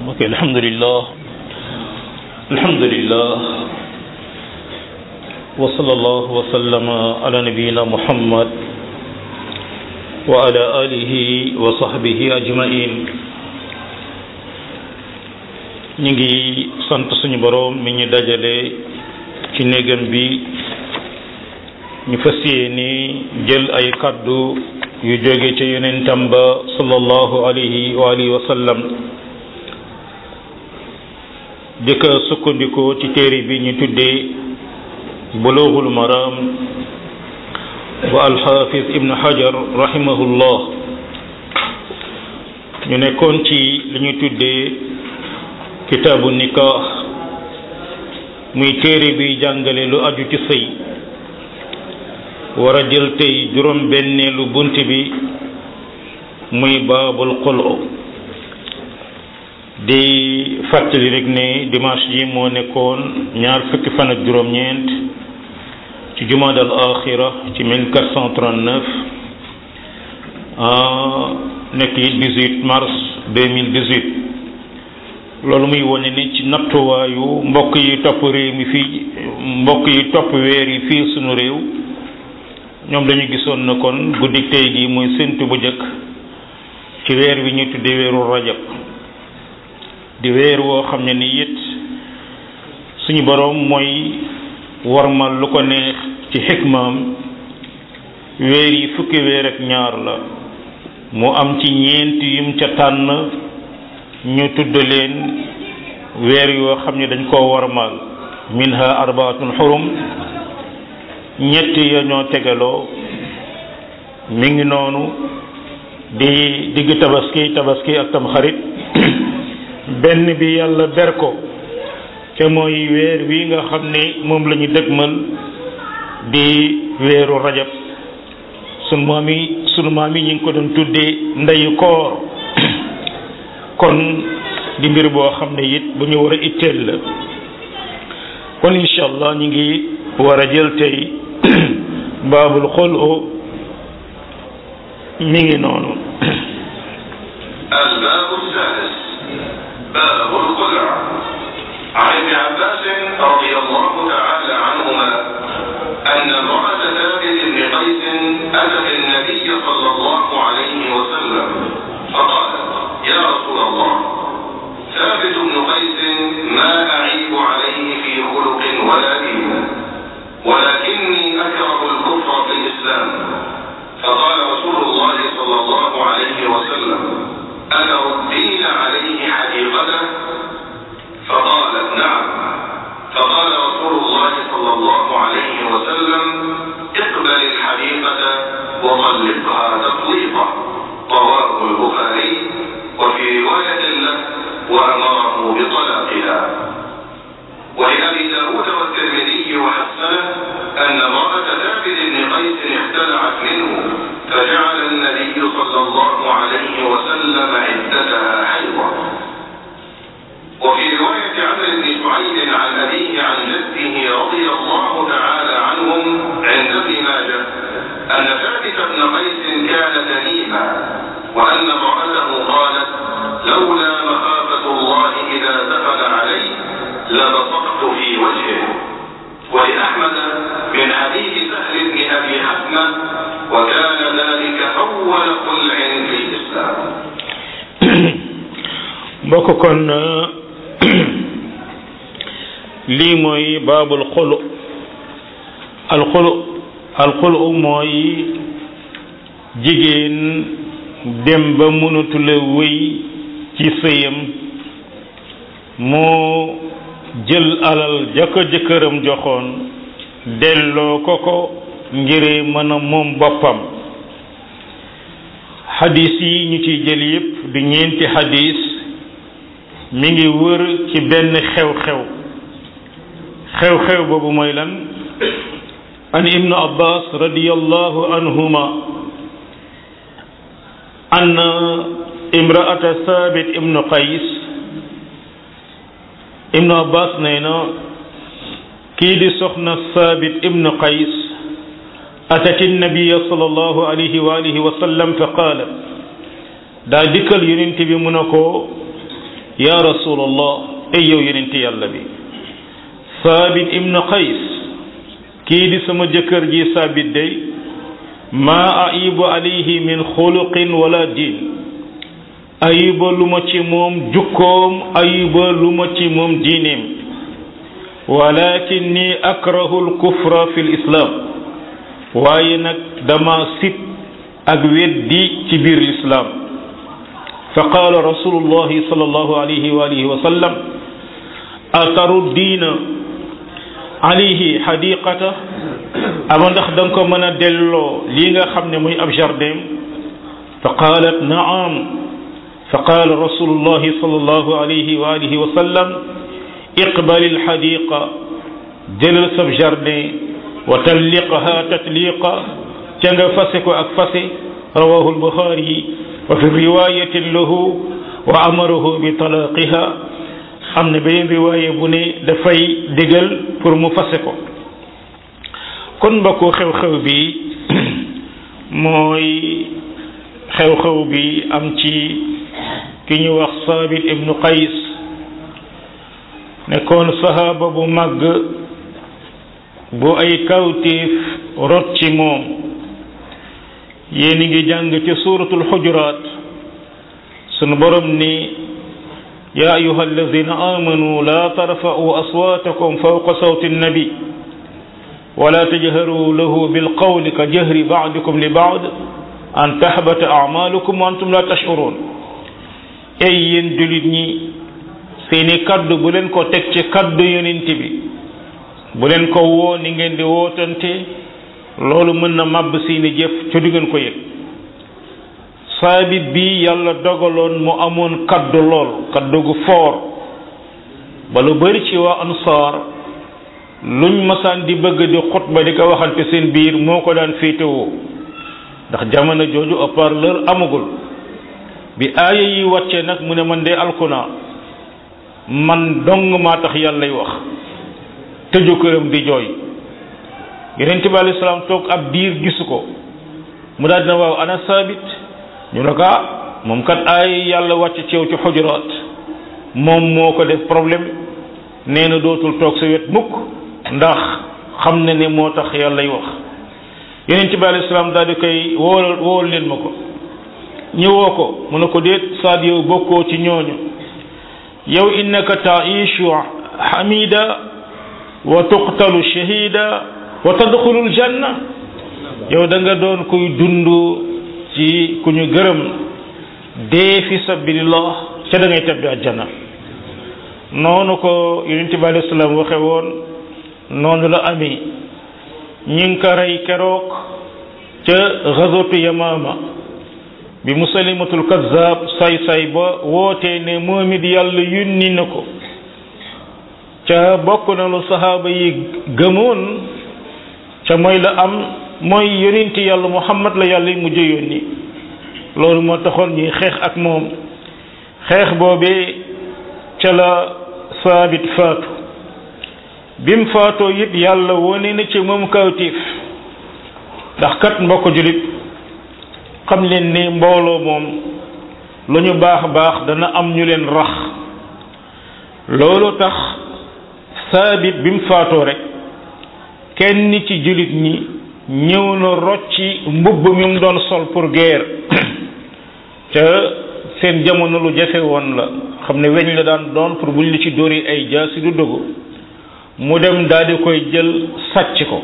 ok alhamdulillah alhamdulillah wa sallallahu wa sallama ala nabiyina muhammad wa ala alihi wa sahbihi ajmain ñu ngi sant suñu boroom mi ñu dajale ci néegam bi ñu fas yéene jël ay kaddu yu jóge ca yonentam ba sallallahu alayhi wa alihi wa sallam di ko sukkandikoo ci téere bi ñu tuddee bulughul maram wa alxaafis ibn hajar rahimahullah ñu nekkoon ci li ñu tuddee kitaabu nikah muy téere bi jàngale lu aju ci sëy war a jël tey juróom benneelu bunt bi muy baabul xulu di fàttali rek ne dimanche ji moo nekkoon ñaar fukki fan ak juróom-ñeent ci jumaada al axira ci 1439 nekk it 18 mars 2018 loolu muy wone ni ci nattuwaayu mbokk yi topp réew mi fii mbokk yi topp weer yi fii sunu réew ñoom dañu gisoon na kon guddi tey gi muy séntu bu njëkk ci weer wi ñu tuddee weeru rajab di weer woo xam ne ni it suñu boroom mooy warmal lu ko neex ci xikmaam weer yi fukki weer ak ñaar la mu am ci ñeent yum ca tànn ñu tudd leen weer yoo xam ne dañ koo warmal minha arbaatun xurum ñett ya ñoo tegaloo mi ngi noonu di digg tabaski tabaski ak tamxarit benn bi yàlla ber ko ca mooy weer wi nga xam ne moom la ñu dëgmal di weeru rajab sunu maam yi sunu maam yi ñu ngi ko doon tuddee ndeyu koor kon di mbir boo xam ne it bu ñu war a itteel la kon incha allah ñu ngi war a jël tey baabul xulu mi ngi noonu الباب السادس باب الخلع عن ابن عباس رضي الله تعالى عنهما أن امرأة ثابت بن قيس أتت النبي صلى الله عليه وسلم فقالت يا رسول الله ثابت بن قيس ما أعيب عليه في خلق ولا دين ولكني أكره الكفر في الإسلام فقال رسول الله صلى الله عليه وسلم أتردين عليه حديقته فقالت نعم فقال رسول الله صلى الله عليه وسلم اقبل الحديقة وطلقها تطليقا رواه البخاري وفي رواية له وأمره بطلاقها ولأبي داود والترمذي وحسنه أن امرأة ثابت بن قيس اختلعت منه فجعل النبي صلى الله عليه وسلم عدتها حيضا وفي رواية عمرو بن شعيب عن أبيه عن جده رضي الله تعالى عنهم عند ابن ماجه أن ثابت بن قيس كان تنيما وأن امرأته قالت لولا مخافة الله إذا دخل علي لبصقت في وجهه ولأحمد من حديث سهل بن أبي حكمة وكان ذلك أول خلع في الإسلام mbokk kon lii mooy baabul xulu alxulu alxulu mooy jigéen dem ba mënatula wéy ci sëyam moo jël alal ja ko jëkkëram joxoon delloo ko ko ngir mën a moom boppam xadis yi ñu ciy jël yépp du ñeenti xadis mi ngi wër ci benn xew-xew xew-xew boobu mooy lan an ibnu abbas radiyallahu anhuma anna imraata sabit ibnu qays ibnu abbas nee na kii di soxna sabit ibnu qays atat nabiya sallallahu alayhi wa alihi wa sallam fa qaala daa dikkal yonent bi mu ne ko ya rasulallah ay yow yenente yàlla bi saabit ibnu qays kii di sama jëkkër ji saabit day maa ayibu alayhi min xuluqin wala diin ayiba lu ma ci moom jukkoom ayiba lu ma ci moom diineem walakin ni akrahu alkufra fi lislaam waaye nag dama sib ak weddi ci biir lislaam fa qaala rasulullahi sallallahu alayhi wa alihi wa sallam ataruddiina alayhi xadiqata ama ndax da nga ko mën a delloo lii nga xam ne muy ab jardin fa qaalat naam fa qaala rasulullahi sallallahu alayhi wa alihi wa sallam iqbali alxadiqa jëlal sab jardin wa talliqaha tatliqa ca nga fase ko ak fase rawahu albuxaari wa fi riwayatin lahu wa amarahu bi talaqiha am na beneen riwaaye bu ne dafay digal pour mu fase ko kon mbokku xew-xew bi mooy xew-xew bi am ci ki ñu wax saabit ibnu qays nekkoon sahaaba bu màgg bu ay kawtéef rot ci moom yéen ngi jàng ci suuratul xujuraat sunu borom ni yaa ayuha alladina amanu laa tarfa'u aswaatakum fawqa sawti nnabi wala tajharu lahu bilqawli ka jahri ba'dikum li ba'd an tahbata a'malukum wa antum la tash'urun ay yéen julit ñi seeni kaddu bu leen ko teg ci kaddu yonent bi bu leen ko woo ni ngeen di wootante loolu mën na màbb seeni jëf ca du ngeen ko yëg saabit bi yàlla dogaloon mu amoon kaddu lool kaddu gu foor ba lu bari ci waa ansaar luñ masaan di bëgg di xutba di ko waxante seen biir moo ko daan féetewoo ndax jamono jooju haut-parleur amagul bi aaya yi wàcce nag mu ne man de alkuna man dong maa tax yàllay wax tëju këram di jooy yonent bi alayhi salaam toog ab diir gisu ko mu daal dina waaw ana saabit ñu ne ko ah moom kat ay yàlla wàcc ci yow ci xujuraat moom moo ko def problème nee na dootul toog sa wet mukk ndax xam na ne moo tax yàllay wax yonent bi alayhi salaam daal di koy woolal wool leen ma ko ñëwoo ko mu ne ko déet saad yow bokkoo ci ñooñu yow innaka taishu hamida wa tuqtalu shahida wa tadxulul janna yow da nga doon kuy dund ci ku ñu gërëm dee fi sabilillah ca da ngay tabbi àjjana noonu ko yonent bi alayhi salaam waxe woon noonu la amee ñi ngi ko rey keroog ca gazwatu yamaama bi musalimatul kazzab say say ba wootee ne moom it yàlla yónni na ko ca bokk na lu saxaaba yi gëmoon ca mooy la am mooy yonenti yàlla muhammad la yàlla yi mujj yónni loolu moo taxoon ñuy xeex ak moom xeex boobee ca la saabit faatu bim faatoo it yàlla wone na ci moom kawtiif ndax kat mbokk julit xam leen ne mbooloo moom lu ñu baax baax dana am ñu leen rax loolu tax saabit bi mu faatoo rek kenn ci jullit ñi ñëw na rocci mbubb mi mu doon sol pour guerre ca seen jamono lu jafe woon la xam ne weñ la daan doon pour buñ la ci dóori ay jaasi du dugg mu dem daal di koy jël sàcc ko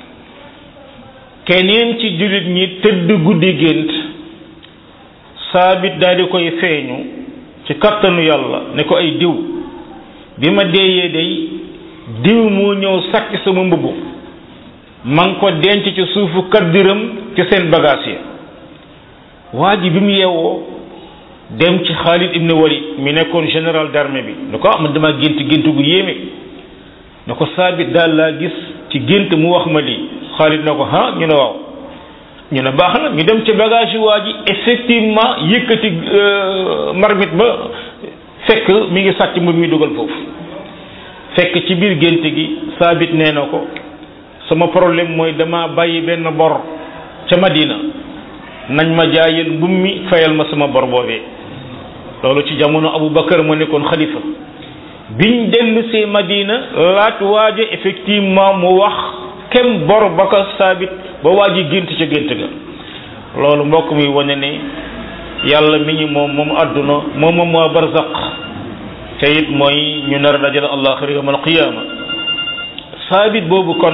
keneen ci jullit ñi tëdd guddi gént saabit daal di koy feeñu ci kattanu yàlla ne ko ay diw bi ma deeyee day diw moo ñëw sàcc sama mbubb ma ngi ko denc ci suufu kaddiram ci seen bagaas yi waa ji bi mu yeewoo dem ci Xaalid ibn Walid mi nekkoon général d'armée bi ne ko ah man dama gént gént gu yéeme ne ko saabit daal laa gis ci gént mu wax ma lii Xaalid na ko ah ñu ne waaw ñu ne baax na ñu dem ci bagage yi waa ji effectivement yëkkati marmite ba fekk mi ngi sàcc mu mi dugal foofu fekk ci biir gént gi saabit nee na ko sama problème mooy dama bàyyi benn bor ca Madina nañ ma jaayal mbum mi fayal ma sama bor boobee loolu ci jamono Abu Bakar moo nekkoon xalifa biñ dellu see Madina laat waaja effectivement mu wax kem bor ba ko saabit ba waa ji gént ca gént ga loolu mbokk mi wane ne yàlla mi ñu moom moom àdduna moom moom moo barzaq te it mooy ñu nar a dajale àllaaxira yawm alqiyaama saabit boobu kon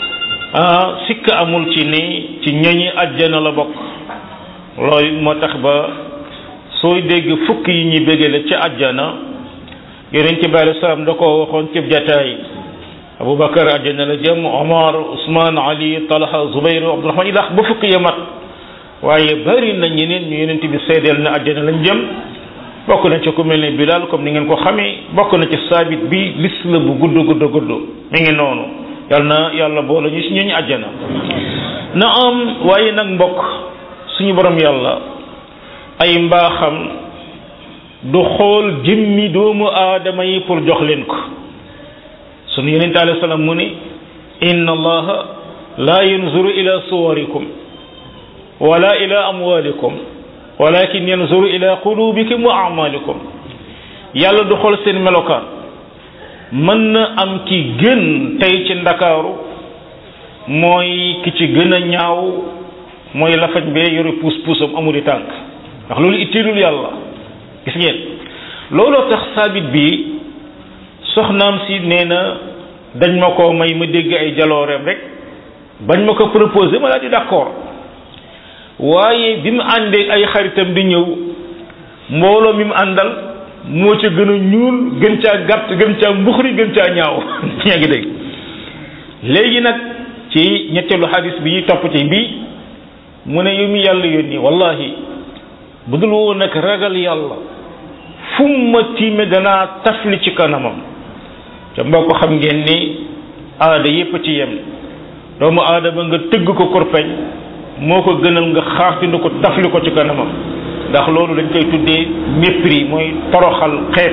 ah sikk amul ci ni ci ñoñi àjjana la bokk loolu it moo tax ba sooy dégg fukk yi ñuy bégale ci àjjana yonent bi alei salaam da koo waxoon ci jataay aboubacar àjjana la jëm omar ousmane ali talha zubayr abdurahman ilax ba fukk ya mat waaye bari na ñeneen ñu yonent bi seedeel na àjjana lañ jëm bokk na ci ku mel ne bilal comme ni ngeen ko xamee bokk na ci saabit bi lis la bu gudd gudd gudd mi ngi noonu yal na yàlla boole ñu si ñooñu àjjana na am waaye nag mbokk suñu borom yàlla ay mbaaxam du xool jëmmi doomu aadama yi pour jox leen ko sunu yonente alayhi salaam mu ne inna allaha la yanzuru ila suwarikum wala ila amwalikum walakin yanzuru ila qulubikum wa amalikum yàlla du xool seen melokaan mën na am ki gën tey ci ndakaaru mooy ki ci gën a ñaaw mooy lafañ bee yore puus puusam amuli tànk ndax loolu itteelul yàlla gis ngeen looloo tax saabit bi soxnaam si nee na dañ ma ko may ma dégg ay jalooreem rek bañ ma ko proposé ma daal di d'accord waaye bi mu àndee ay xaritam di ñëw mbooloo mi mu àndal moo ca gën a ñuul gën caa gàtt gën caa mbuxri gën caa ñaaw yaa ngi dégg léegi nag ci ñetteelu xadis bi ñuy topp ci bii mu ne yow mi yàlla yónni wallahi bu dul woon nag ragal yàlla fu ma tiime danaa tafli ci kanamam te mbokk xam ngeen ni aada yépp ci yem doomu aada ba nga tëgg ko korpeñ moo ko gënal nga xaaxtindu ko tafli ko ci kanamam ndax loolu dañ koy tuddee mépris mooy toroxal xeet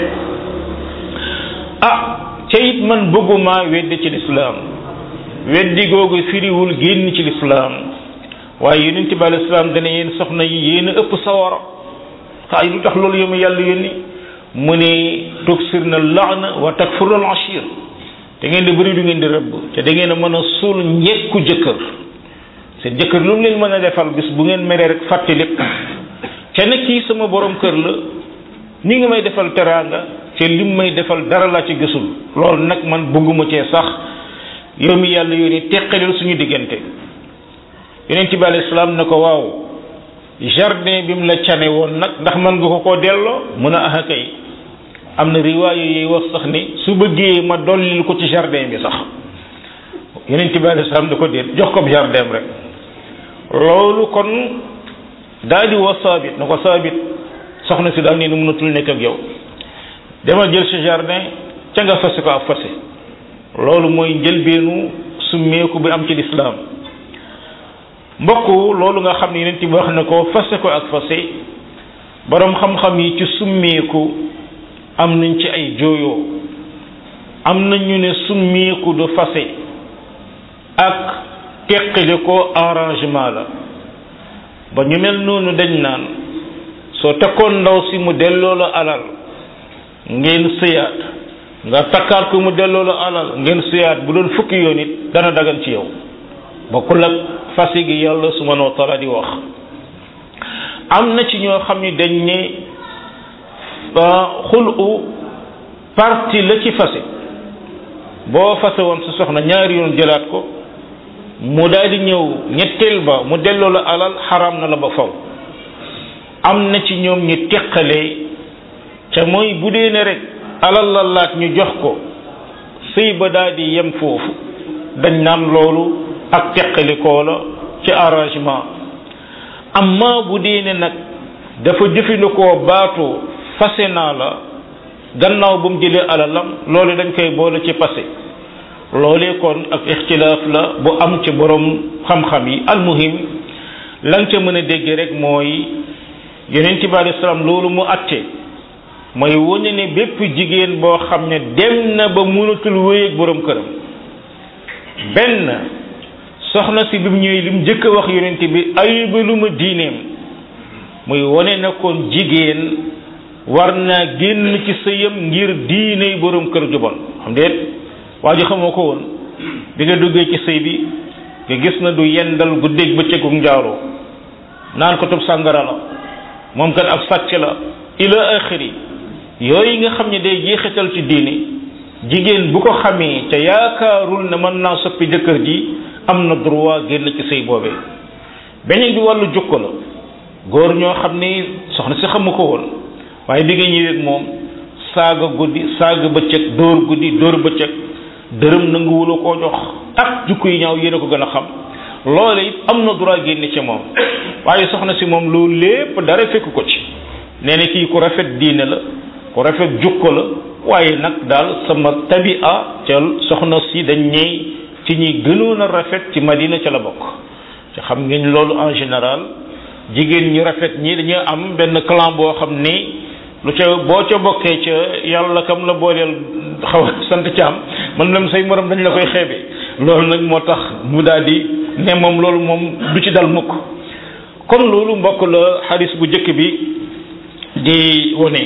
ah ca it man bëgguma weddi ci lislaam weddi googu firiwul génn ci lislaam waaye yonent bi alei salaam dana yéen soxna yi yéen a ëpp sawara xaay lu tax loolu yomu yàlla yónni mu ne tuksir na laana wa takfur al ashir da ngeen di bëri du ngeen di rëbb te da ngeen a mën a suul njekku jëkkër seen jëkkër lu mu leen mën a defal bis bu ngeen meree rek fàtte lépp te nag kii sama borom kër la ni nga may defal teraanga te lim may defal dara laa ci gisul loolu nag man bëgguma cee sax yow mi yàlla yónni teqaleel suñu diggante yonent bi alayhi salaam ne ko waaw jardin bi mu la cane woon nag ndax mën nga ko koo delloo mun a aha kay am na riwaayo yi wax sax ni su bëggee ma dollil ko ci jardin bi sax yonent bi alayhi salaam da ko déet jox ko jardin rek loolu kon daal di woo saabit na ko saabit soxna si daal nee na mënatul nekk ak yow demal jël sa jardin ca nga fase ko ak fase loolu mooy njëlbeenu summeeku bi am ci lislaam mbokk loolu nga xam ne yonent bi wax na ko fase ko ak fase boroom xam-xam yi ci summeeku am nañ ci ay jooyoo am na ñu ne summeeku du fase ak teqale ko arrangement la ba ñu mel noonu dañ naan soo takkoon ndaw si mu delloo la alal ngeen sëyaat nga takkaat ko mu delloo la alal ngeen sëyaat bu doon fukki yoon it dana dagan ci yow bokkul ak fase gi yàlla subhanahu wa taala di wax am na ci ñoo xam ni dañ ne xulu parti la ci fase boo fase woon sa soxna ñaari yoon jëlaat ko mu daal di ñëw ñetteel ba mu delloo la alal xaram na la ba faw am na ci ñoom ñu teqalee ca mooy bu dee ne rek alal la laaj ñu jox ko sëy ba daal di yem foofu dañ naan loolu ak teqalikoo la ci arrangement amma bu dee ne nag dafa jëfandikoo baatu fase naa la gannaaw bu mu jëlee alalam loolu dañ koy boole ci passé loolee kon ak ixtilaaf la bu am ci borom xam-xam yi almuhim la nga ca mën a dégg rek mooy yonent bi alayhi salaam loolu mu atte mooy wane ne bépp jigéen boo xam ne dem na ba mënatul wéy ak borom këram benn soxna si bi mu ñëwee li mu njëkk a wax yonent bi ayuba lu ma diineem muy wane na kon jigéen war naa génn ci sëyam ngir diiney borom kër ju bon xam déet waa ji xamoo ko woon bi nga duggee ci sëy bi nga gis na du yendal guddeeg bëccëgu njaaroo naan ko tub sàngara la moom kat ab sàcc la ila axiri yooyu nga xam ne day jeexital ci diine jigéen bu ko xamee te yaakaarul ne mën naa soppi jëkkër ji am na droit génn ci sëy boobee beneen bi wàllu jukko la góor ñoo xam ni soxna si xamu ko woon waaye bi nga ñëwee moom saaga guddi saaga bëccëg dóor guddi dóor bëccëg dërëm nanguwula koo jox ak jukko yi ñaaw yéen a ko gën a xam loole it am na droit génn ci moom waaye soxna si moom loolu lépp dara fekk ko ci nee na kii ku rafet diine la ku rafet jukko la waaye nag daal sama tabia ca soxna si dañ ñëw ci ñi gënoon a rafet ci madina ca la bokk te xam ngeen loolu en général jigéen ñu rafet ñi dañuy am benn clan boo xam ni lu ca boo ca bokkee ca yàlla kam la booleel xaw a sant ca am man lam say morom dañ la koy xeebe loolu nag moo tax mu daal di ne moom loolu moom du ci dal mukk kon loolu mbokk la xaris bu njëkk bi di wone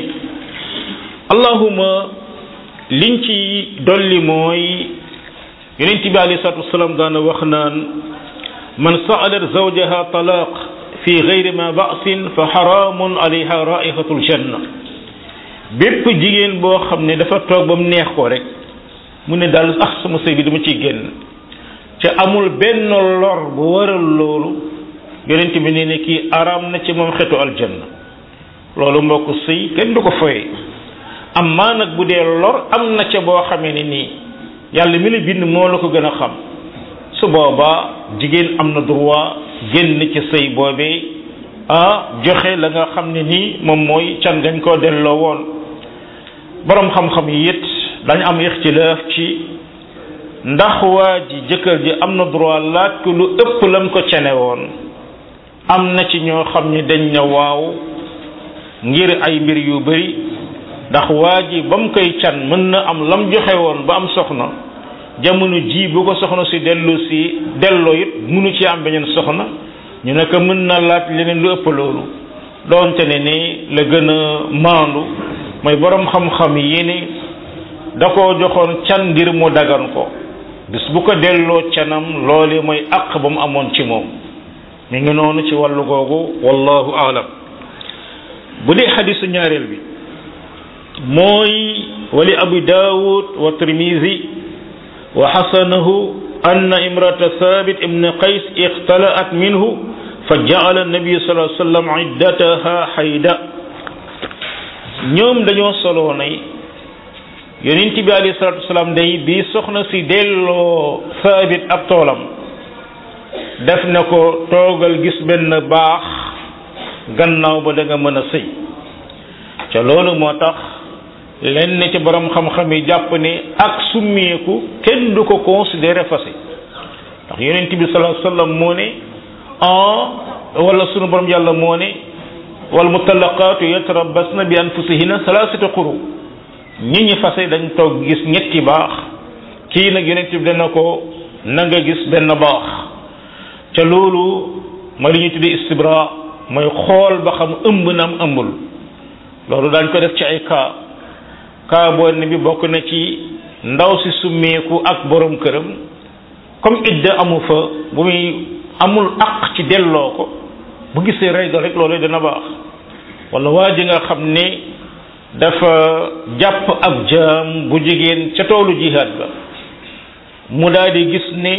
allahuma liñ ci dolli mooy yonent bi alayhi salatu wasalaam daana wax naan man sa'alat zawjaha talaq fi gayri ma ba'sin fa xaraamun alayha raihatul janna bépp jigéen boo xam ne dafa toog ba mu neex ko rek mu ne daal ah sama sëy bi dama ciy génn ca amul benn lor bu waral loolu yonent bi nee ne kii araam na ci moom xetu aljanna loolu mbokk sëy kenn du ko foye am maa nag bu dee lor am na ca boo xamee ne nii yàlla mi la bind moo la ko gën a xam su boobaa jigéen am na droit génn ci sëy boobee ah joxe la nga xam ne nii moom mooy can gañ koo delloo woon borom xam-xam yi it dañ am ixtilaaf ci ndax waa ji jëkkër ji am na droit laaj ko lu ëpp lam ko cene woon am na ci ñoo xam ne dañ na waaw ngir ay mbir yu bari ndax waa ji ba mu koy can mën na am lam joxe woon ba am soxna jamono ji bu ko soxna si dellu si delloo it munu ci am beneen soxna ñu ne ko mën na laaj leneen lu ëpp loolu doonte ne ni la gën a maandu mooy borom xam-xam yi ni da koo joxoon can ngir mu dagan ko bis bu ko delloo canam loole mooy àq ba mu amoon ci moom mi ngi noonu ci wàllu googu wallahu aalam bu dee xadisu ñaareel bi mooy wali abu daawud wa tirmisi wa xasanahu anna imrata thabit ibn qays ixtalaat minhu fa jaala nabi sallallahu alayhi wa sallam iddataha xayda ñoom dañoo soloo nay yonent bi alayhi salatu wasalaam day bi soxna si delloo thabit ab toolam def na ko toogal gis benn baax gannaaw ba da nga mën a sëy ca loolu moo tax lenn ci borom xam-xam yi jàpp ne ak summeeku kenn du ko considéré fase ndax yonent bi sallallahu alayhi wasallam moo ne en wala sunu borom yàlla moo ne wal mutallaqaatu yatarabbasna bi anfusihinna salaasata quru ñi ñi fase dañ toog gis ñetti baax kii nag yonent bi dana ko na nga gis benn baax ca loolu mooy li ñuy tuddee istibra mooy xool ba xam ëmb na am ëmbul loolu daañ ko def ci ay cas cas boo ne bi bokk na ci ndaw si summeeku ak borom këram comme idda amu fa bu muy amul aq ci delloo ko bu gisee règle rek loolu dana baax wala waa ji nga xam ne dafa jàpp ab jaam bu jigéen ca toolu jihaad ba mu daal di gis ne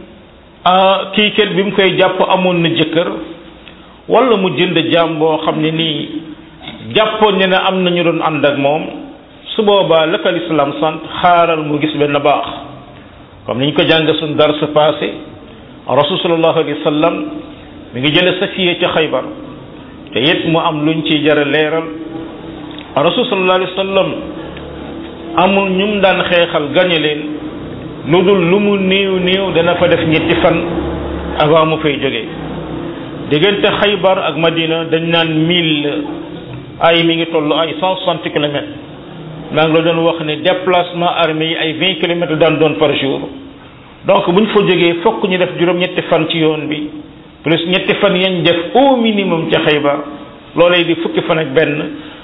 ah kii kat bi mu koy jàpp amoon na jëkkër wala mu jënd jaam boo xam ne nii jàppoon ne ne am na ñu doon ànd ak moom su boobaa la ko lislaam sant xaaral mu gis benn baax comme ni ñu ko jàng suñ dar sa passé rasul sallallahu alayhi wa sallam mi ngi jële safiye ca xaybar te it mu am luñ ciy jara leeral rasul sallallahu alayhi wa sallam amul ñum daan xeexal gañe leen lu dul lu mu néew néew dana fa def ñetti fan avant mu fay jógee diggante xaybar ak madina dañ naan mille ay mi ngi toll ay cent soixante kilomètres maa ngi la doon wax ne déplacement armée yi ay vingt kilomètres daan doon par jour donc bu ñu fa jógee fokk ñu def juróom-ñetti fan ci yoon bi plus ñetti fan yañ def au minimum ca xaybar loolee di fukki fan ak benn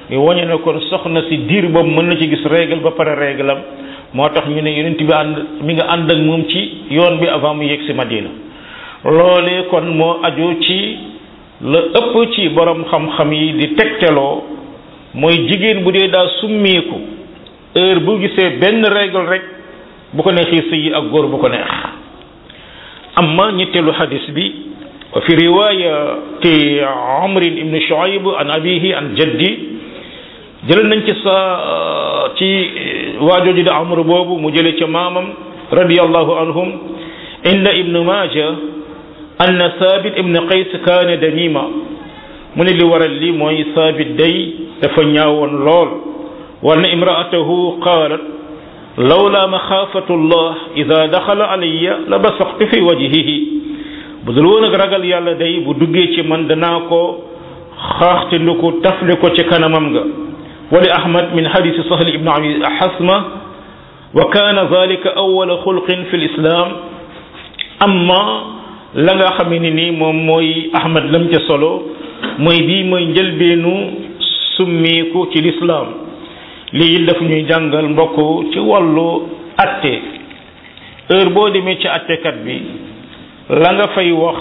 ñu wañe ne kon soxna si diir boobu mën na ci gis règle ba pare règle am moo tax ñu ne yonent bi ànd mi nga ànd ak moom ci yoon bi avant mu yegg si Madina loolee kon moo aju ci la ëpp ci borom xam-xam yi di tegteloo mooy jigéen bu dee daa summeeku heure bu gisee benn règle rek bu ko neexee sëyi ak góor bu ko neex amma ñetteelu xadis bi wa fi riwayati amrin ibn shuaib an abihi an jaddi jël nañ ci sa ci waajooju di amr boobu mu jële ca maamam radiallahu anhum inda ibn maja anna sabit ibn qays kaane damima mu ne li waral li mooy sabit day dafa ñaawoon lool wal na imraatahu qaalat lawla maxaafatu llah ida daxala alayya la basaqtu fi wajhihi bu dul woon ak ragal yàlla day bu duggee ci man danaa ko xaaxtandiku tafle ko ci kanamam nga wali ahmad min hadisi sahl ibn abi hasma wa kaana zalika awala xulqin fi lislam amma la nga xam ne ni moom mooy ahmad lam ca solo mooy bii mooy njëlbeenu summeeku ci lislaam lii daf ñuy jàngal mbokk ci wàllu atte heure boo demee ci attekat bi la nga fay wax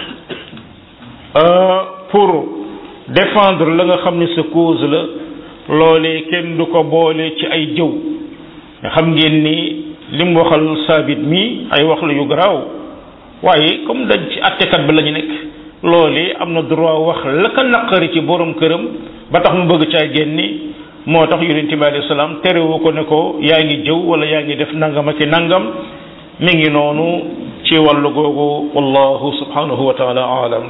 pour défendre la nga xam ne sa cause la loolee kenn du ko boole ci ay jëw nga xam ngeen ni lim waxal saabit mi ay wax la yu garaaw waaye comme dañ ci attekat bi la ñu nekk loolee am na droit wax la ka naqari ci borom këram ba tax mu bëgg caa génni moo tax yonente bi alayhi salaam terewu ko ne ko yaa ngi jëw wala yaa ngi def nangam ak nangam mi ngi noonu ci wàllu googu wallahu subhanahu wa taala aalam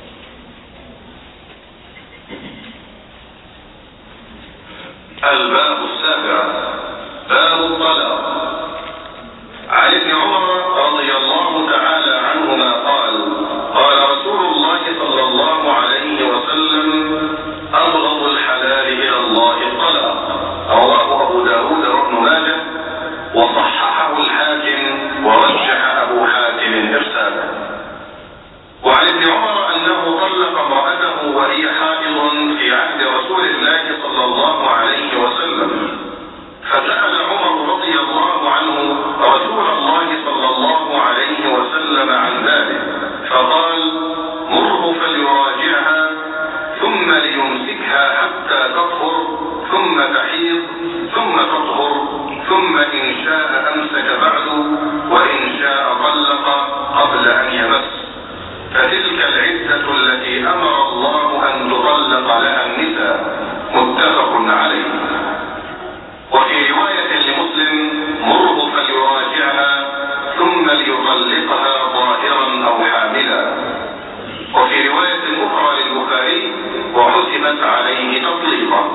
الباب السابع باب الطلاق عن ابن عمر رضي الله تعالى عنهما قال قال رسول الله صلى الله عليه وسلم أبغض الحلال إلى الله الطلاق رواه أبو داود وابن ماجه وصححه الحاكم ورجح أبو حاتم إرساله وعن ابن عمر أنه طلق امرأته وهي حائض في عهد رسول الله صلى الله عليه وسلم فسأل عمر رضي الله عنه رسول الله صلى الله عليه وسلم عن ذلك فقال مره فليراجعها ثم ليمسكها حتى تطهر ثم تحيض ثم تطهر ثم إن شاء أمسك بعد وإن شاء طلق قبل أن يمس فتلك العدة التي أمر الله أن تطلق لها النساء متفق عليه وفي رواية لمسلم مره فليراجعها ثم ليطلقها ظاهرا أو حاملا وفي رواية أخرى للبخاري وحسبت عليه تطليقا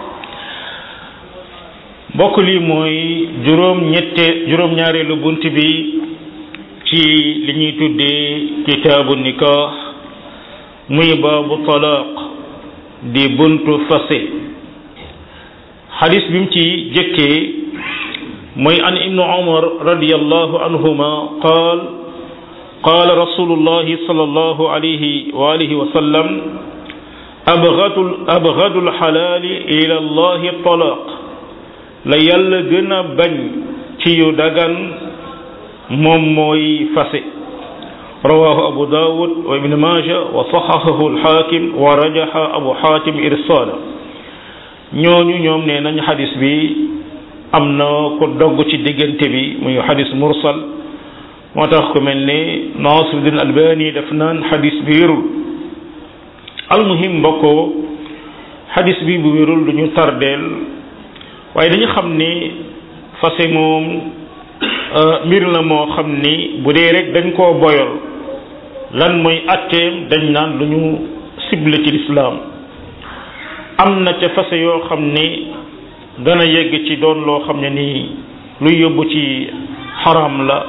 mbokk lii mooy juróom ñette juróom ñaareelu bunt bi ci li ñuy tuddee kitaabu nikah muy baabu talaaq di buntu fase xadis bi mu ci jëkkee mooy an ibnu umar radiallahu anhuma qaal qaal rasulullahi sallallahu alayhi wa alihi wa sallam abgadu abgadu alxalaali ila allahi talaaq la yàlla gën a bañ ci yu dagan moom mooy fase rawahu abu dawud wa ibn maja wa saxahahu alxaakim wa rajaxa abu xaatim irsaala ñooñu ñoom nee nañ xadis bi am na ko dogg ci diggante bi muy xadis mursal moo tax ku mel ni Nasiruddin Albani def naan xadis bi wérul almuhim mbokkoo xadis bi bu wérul duñu tardeel waaye dañu xam ni fase moom mbir la moo xam ni bu dee rek dañ koo boyal lan mooy atteem dañ naan lu ñu cible ci lislaam am na ca fase yoo xam ni dana yegg ci doon loo xam ne nii luy yóbbu ci xaram la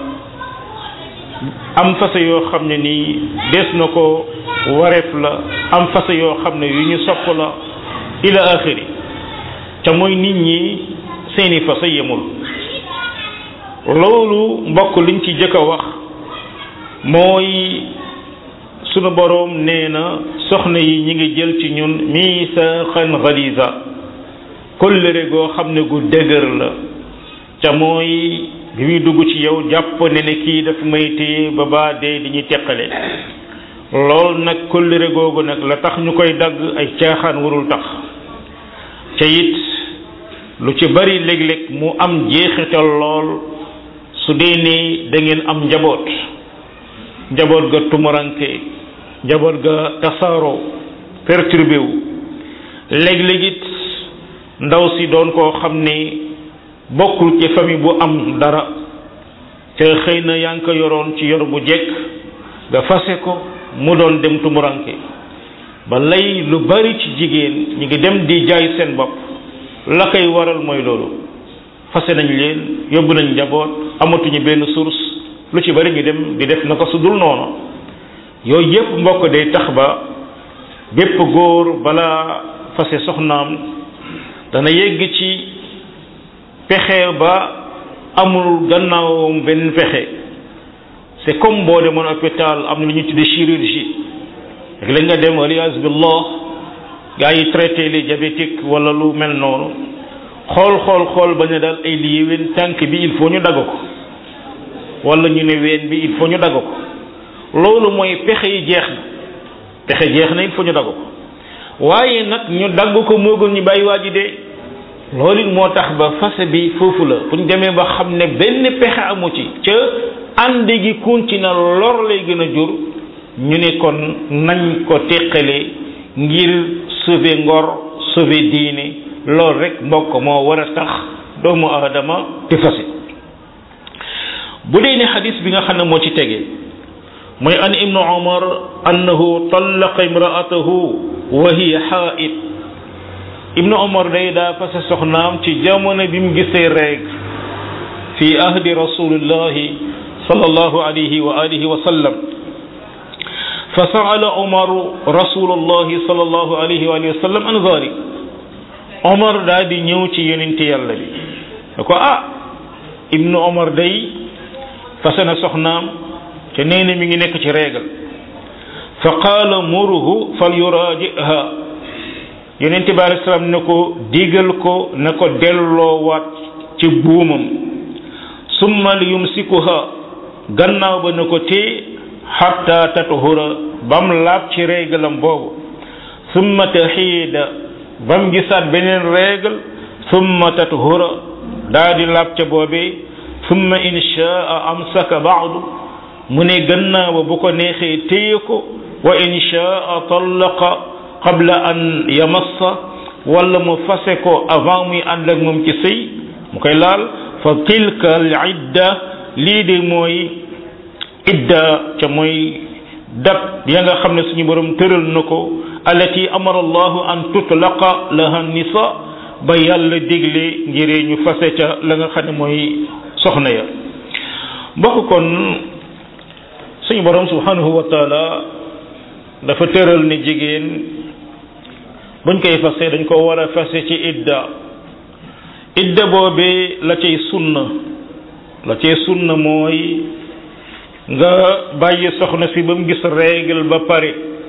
am fase yoo xam ne nii des na ko wareef la am fase yoo xam ne yu ñu sopp la ila axiri ca mooy nit ñi seeni fase yemul loolu mbokk liñ ci jëkk a wax mooy sunu boroom nee na soxna yi ñi ngi jël ci ñun miisaaxan galiza kóllëre goo xam ne gu dëgër la ca mooy bi muy dugg ci yow jàpp ne ne kii daf may téye ba baa dee di ñuy teqale lool nag kóllëre googu nag la tax ñu koy dagg ay caaxaan warul tax ca it lu ci bari léeg-léeg mu am jeexital lool su dee ne da ngeen am njaboot njaboot ga tumuranke njaboot ga tasaaroo perturbé wu léeg-léeg it ndaw si doon koo xam ne bokkul ci famille bu am dara te xëy na yaa ngi ko yoroon ci yor bu jekk nga fase ko mu doon dem tumuranke ba lay lu bari ci jigéen ñi ngi dem di jaay seen bopp la koy waral mooy loolu fase nañ leen yóbbu nañ njaboot amatuñu benn source lu ci bari ñu dem di def na ko su dul noonu yooyu yépp mbokk day tax ba bépp góor balaa fase soxnaam dana yegg ci pexe ba amul gannaawam benn pexe c'est comme boo demoon hôpital am na lu ñuy tuddee chirurgie rek la nga dem alias billah gaa yi traité les diabétiques wala lu mel noonu xool xool xool ba ne daal ay lii ween tànk bi il faut ñu dagg ko wala ñu ne ween bi il faut ñu dagg ko loolu mooy pexe yi jeex na pexe jeex na il faut ñu dagg ko waaye nag ñu dagg ko moo gën ñu bàyyi waa ji dee loolu it moo tax ba fase bi foofu la bu ñu demee ba xam ne benn pexe amu ci ca ànd gi continue lor lay gën a jur ñu ne kon nañ ko teqale ngir sauver ngor sauver diine loolu rek mbokk moo war a tax doomu aadama di fase bu dee ne xadis bi nga xam ne moo ci tege mooy an ibnu umar annahu tallaqa imraatahu wa hiya xaa'id ibnu umar day daa fase soxnaam ci jamono bi mu gisee reeg fi ahdi rasulillahi sallallahu alayhi wa alihi wa sallam fa saala umaru rasulullahi sallallahu alayhi wa alihi wa sallam an zalik omar daa di ñëw ci yonente yàlla bi da ko ah ibnu omar day fase na soxnaam te nee na mi ngi nekk ci réegal fa qaala muruhu fal yuraajiha yonente bi alei salaam ne ko digal ko ne ko delloowaat ci buumam summa li yumsikuha gannaaw ba ne ko tee xatta tatuhura bam laab ci réegalam boobu summa taxiida bam gisaat beneen règle summa tatuhura daa di laab ca boobee summa inshaa amsaka baadu mu ne gannaaw bu ko neexee téye ko wa inshaa tallaqa qabla an yamassa wala mu fase ko avant muy ànd ak moom ci sëy mu koy laal fa tilka al idda lii de mooy idda ca mooy dat ya nga xam ne suñu borom tëral na ko allati amara allahu an tutlaqa laha nisa ba yàlla digle ngiree ñu fase ca la nga xam ne mooy soxna ya mbokk kon suñu borom subhanahu wa taala dafa tëral ne jigéen buñ koy fase dañ ko war a fase ci idda idda boobee la cay sunna la cay sunna mooy nga bàyyi soxna si ba mu gis règle ba pare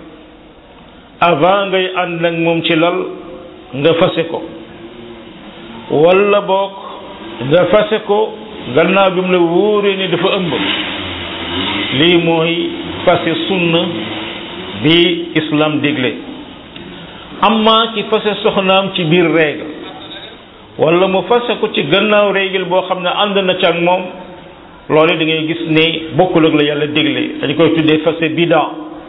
avant ngay ànd ak moom ci lal nga fase ko walla boog nga fase ko gannaaw bi mu la wóoree ne dafa ëmb lii mooy fase sunna bi islam digle amma ci fase soxnaam ci biir règle walla mu fase ko ci gannaaw règle boo xam ne ànd na ci ak moom loolu da ngay gis ne bokkul ak la yàlla digle dañ koy tuddee fase bida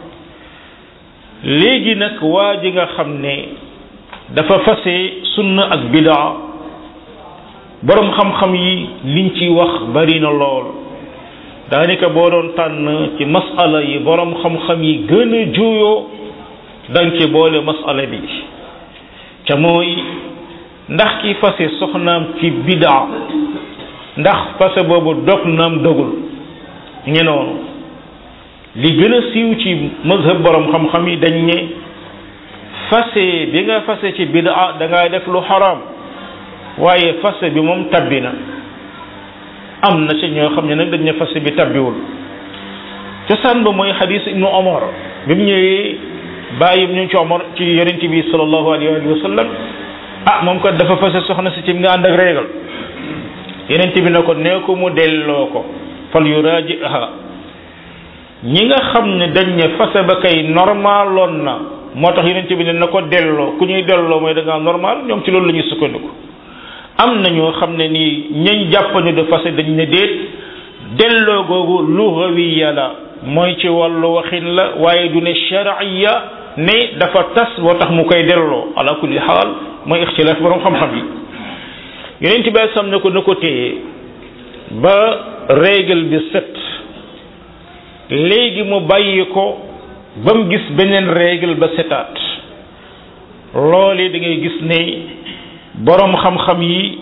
léegi nag waa ji nga xam ne dafa fase sunna ak bida boroom xam-xam yi liñ ci wax bari na lool daanaka boo doon tànn ci masala yi boroom xam-xam yi gën a juuyoo danga ci boole masala bi ca mooy ndax ki fase soxnaam ci bida ndax fase boobu dog naam dogul ñu noonu li gën a siiw ci mazhab borom xam-xam yi dañ ne fase bi nga fase ci bida da ngaa def lu xaraam waaye fase bi moom tabbi na am na ci ñoo xam ne nag dañ ne fase bi tabbiwul cosaan ba mooy xadis ibnu omar bi mu ñëwee bàyyi ñu ci omar ci yonent bi sallallahu alayhi wa sallam ah moom kat dafa fase soxna si ci nga ànd ak réegal yeneen bi ne ko nee ko mu delloo ko fal yuraajiha ñi nga xam ne dañ ne fase ba kay normaloon na moo tax yeneen bi ne na ko delloo ku ñuy delloo mooy da ngaa normal ñoom ci loolu la ñuy sukkandiku am na ñoo xam ne nii ñañ jàppañu de fase dañ ne déet delloo googu lugawiya la mooy ci wàllu waxin la waaye du ne shar'iyya ne dafa tas boo tax mu koy delloo ala kulli xaal mooy ixtilaaf borom xam-xam yi yonent bi sam ne ko na ko téye ba règle bi set léegi mu bàyyi ko ba mu gis beneen règle ba setaat loole da ngay gis ne borom xam-xam yi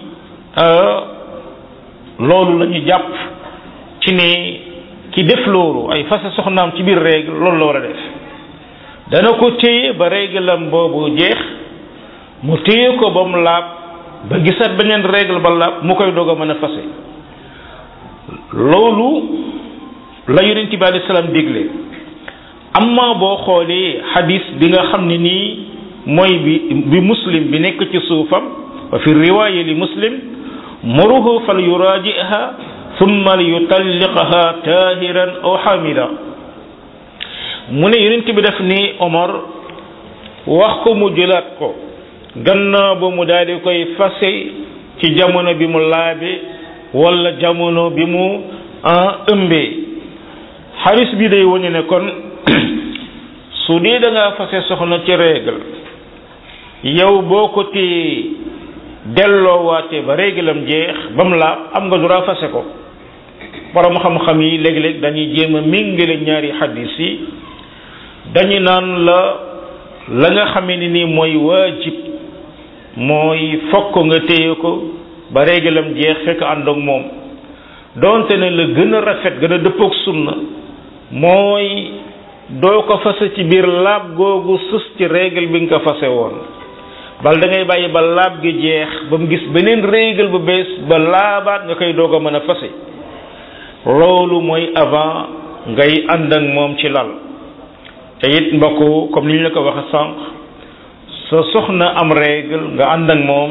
loolu la ñu jàpp ci ne ki def loolu ay fase soxnaam ci biir règle loolu la war a def dana ko téye ba réglam boobu jeex mu téye ko ba mu laab ba gisaat beneen règle ba laab mu koy doog a mën a fase loolu la yonent bi alayhi salaam digle amma boo xoolee hadis bi nga xam ne nii mooy bi bi muslim bi nekk ci suufam wa fi riwaaya li muslim muruhu fal yuraajiha thumma yutalliqaha tahiran aw hamida mu ne yonent bi def ni Omar wax ko mu jëlaat ko gannaaw ba mu daal di koy fase ci jamono bi mu laabe wala jamono bi mu ëmbee xaris bi day wone ne kon su dee da ngaa fase soxna ci règle yow boo ko téye delloowaate ba règle am jeex ba mu laab am nga droit fase ko borom xam-xam yi léeg-léeg dañuy jéem a méngale ñaari xadis yi dañu naan la la nga xamee ni nii mooy waajib mooy fokk nga téye ko ba régalam jeex fekk ànd ak moom donte ne la gën a rafet gën a dëppook sunna mooy doo ko fase ci biir laab googu sus ci régal bi nga ko fase woon bal da ngay bàyyi ba laab gi jeex ba mu gis beneen régal bu bees ba laabaat nga koy doog a mën a fase loolu mooy avant ngay ànd ak moom ci lal te it mbokk comme ni ñu la ko waxe sànq sa soxna am règle nga ànd ak moom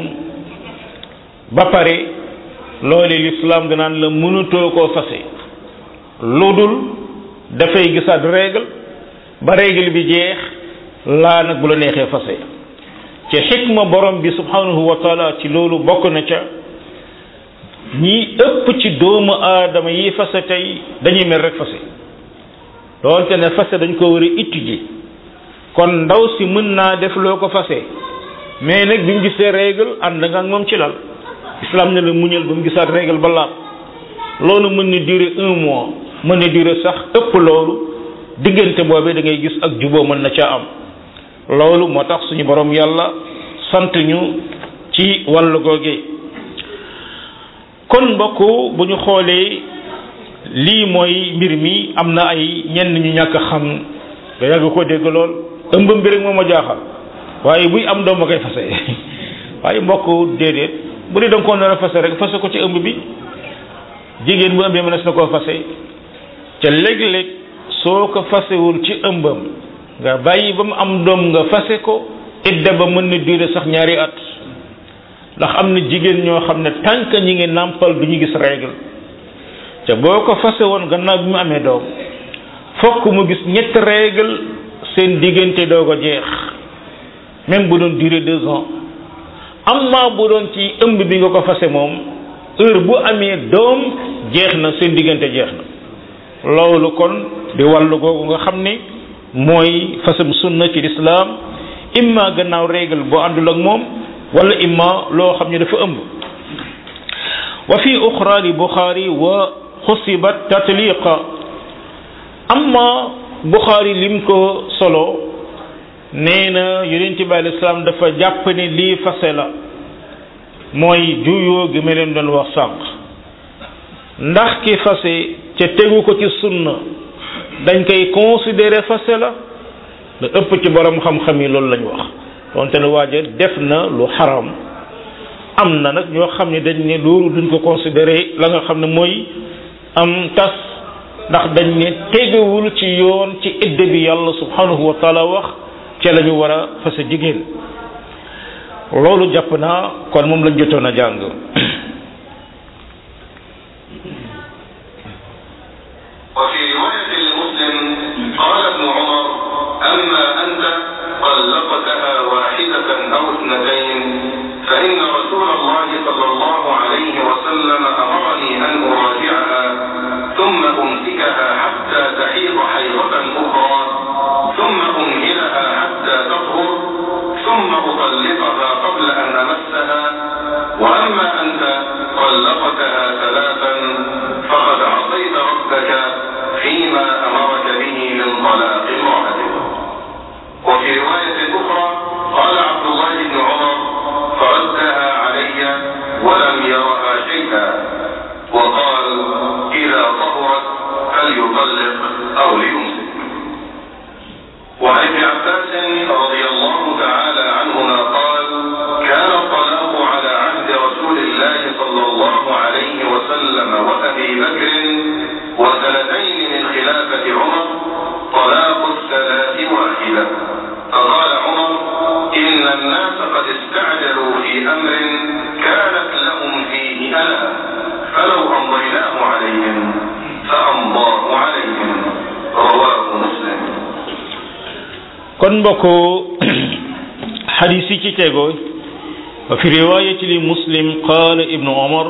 ba pare loole l'islam danaan la mënutoo koo fase lu dul dafay gisaat règle ba règle bi jeex laa nag bu la neexee fase ci xikma borom bi subhanahu wa taala ci loolu bokk na ca ñi ëpp ci doomu aadama yi fase tey dañuy mel rek fase doonte ne fase dañ ko war a étudier kon ndaw si mën naa def loo ko fase mais nag bi mu gisee règle ànd nga ak moom ci lal islam ne la muñal ba mu gisaat règle ba laab loolu mën na durer un mois mën na durer sax ëpp loolu diggante boobee da ngay gis ak juboo mën na caa am loolu moo tax suñu borom yàlla sant ñu ci wàllu googe kon mbokk bu ñu xoolee lii mooy mbir mi am na ay ñenn ñu ñàkk xam nga yàgg ko dégg lool ëmb mbir rek moom a jaaxal waaye buy am doom ba koy fase waaye mbokk déedéet bu dee da nga koo nar a fase rek fase ko ci ëmb bi jigéen bu ëmbee mënees na koo fase ca léeg-léeg soo ko fasewul ci ëmbam nga bàyyi ba mu am doom nga fase ko idda ba mën na durer sax ñaari at ndax am na jigéen ñoo xam ne tànk ñi ngi nàmpal du ñu gis règle te boo ko fase woon gannaaw bi mu amee doom fokk mu gis ñetti règle seen diggante doog a jeex même bu doon durer deux ans amma bu doon ci ëmb bi nga ko fase moom heure bu amee doom jeex na seen diggante jeex na loolu kon di wàllu googu nga xam ne mooy fasam sunna ci lislaam imma gannaaw règle boo àndul ak moom wala imma loo xam ne dafa ëmb wa fi uxra li buxaari wa xusibat tatliqa amma buxaari lim ko solo nee na yonent bi alei salaam dafa jàpp ne lii fase la mooy juyoo gi ma leen doon wax sànq ndax ki fase ca tegu ko ci sunna dañ koy considérer fase la da ëpp ci borom xam-xam yi loolu lañ wax donte ne waaja def na lu xaram am na nag ñoo xam ne dañ ne loolu duñ ko considérer la nga xam ne mooy am tas ndax dañ ne tegewul ci yoon ci idde bi yàlla subhanahu wa taala wax ca la ñu war a fase jigéen loolu jàpp naa kon moom lañ jotoon a jàng وفي رواية لمسلم قال ابن عمر أما أنت طلقتها واحدة أو اثنتين فإن رسول الله صلى الله عليه وسلم أمرني أن أراجعها ثم أمسكها حتى تحيض حيضة أخرى ثم أمهلها حتى تطهر ثم أطلقها قبل أن أمسها وأما أنت طلقتها ثلاثا فقد عصيت ربك فيما أمرك به من طلاق امرأتك وفي رواية أخرى قال عبد الله بن عمر فردها علي ولم يرها شيئا وقال إذا طهرت فليطلق أو ليمسك وعن ابن عباس رضي الله تعالى عنهما قال كان الطلاق على عهد رسول الله صلى الله عليه وسلم وأبي بكر وسنتين من خلافة عمر طلاق الثلاث واحدة فقال عمر إن الناس قد استعجلوا في أمر كانت لهم فيه أنا فلو أمضيناه عليهم فأمضاه عليهم رواه مسلم kon mbokku xadis yi ci tego wa fi riwayati li muslim qaala ibnu omar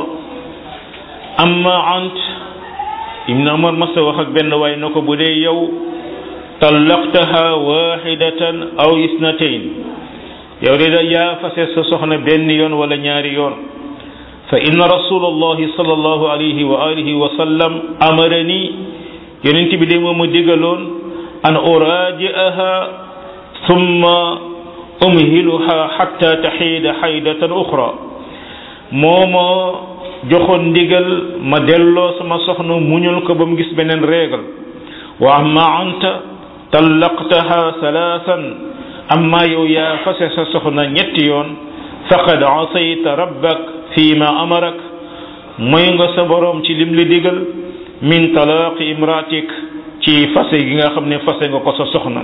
amma ant ibnu omar masa wax ak benn waay na ko bu dee yow tallaqtaha waxidatan aw isnatain yow de da yaa fase sa soxna benn yoon wala ñaari yoon fa inna rasulallahi sallallahu alayhi wa alihi wa sallam amarani yonent bi de moom ma digaloon an uraaji'aha thumma umhiluha hatta taxiida xaydatan uxra moo ma joxoon ndigal ma delloo sama soxna muñul ko ba mu gis beneen réegal wa amma anta tallaqtaha salaasan amma yow yaa fase sa soxna ñetti yoon faqad asayta rabbak fi ma amarak mooy nga sa boroom ci lim li digal min talaaqi imraatik ci fase gi nga xam ne fase nga ko sa soxna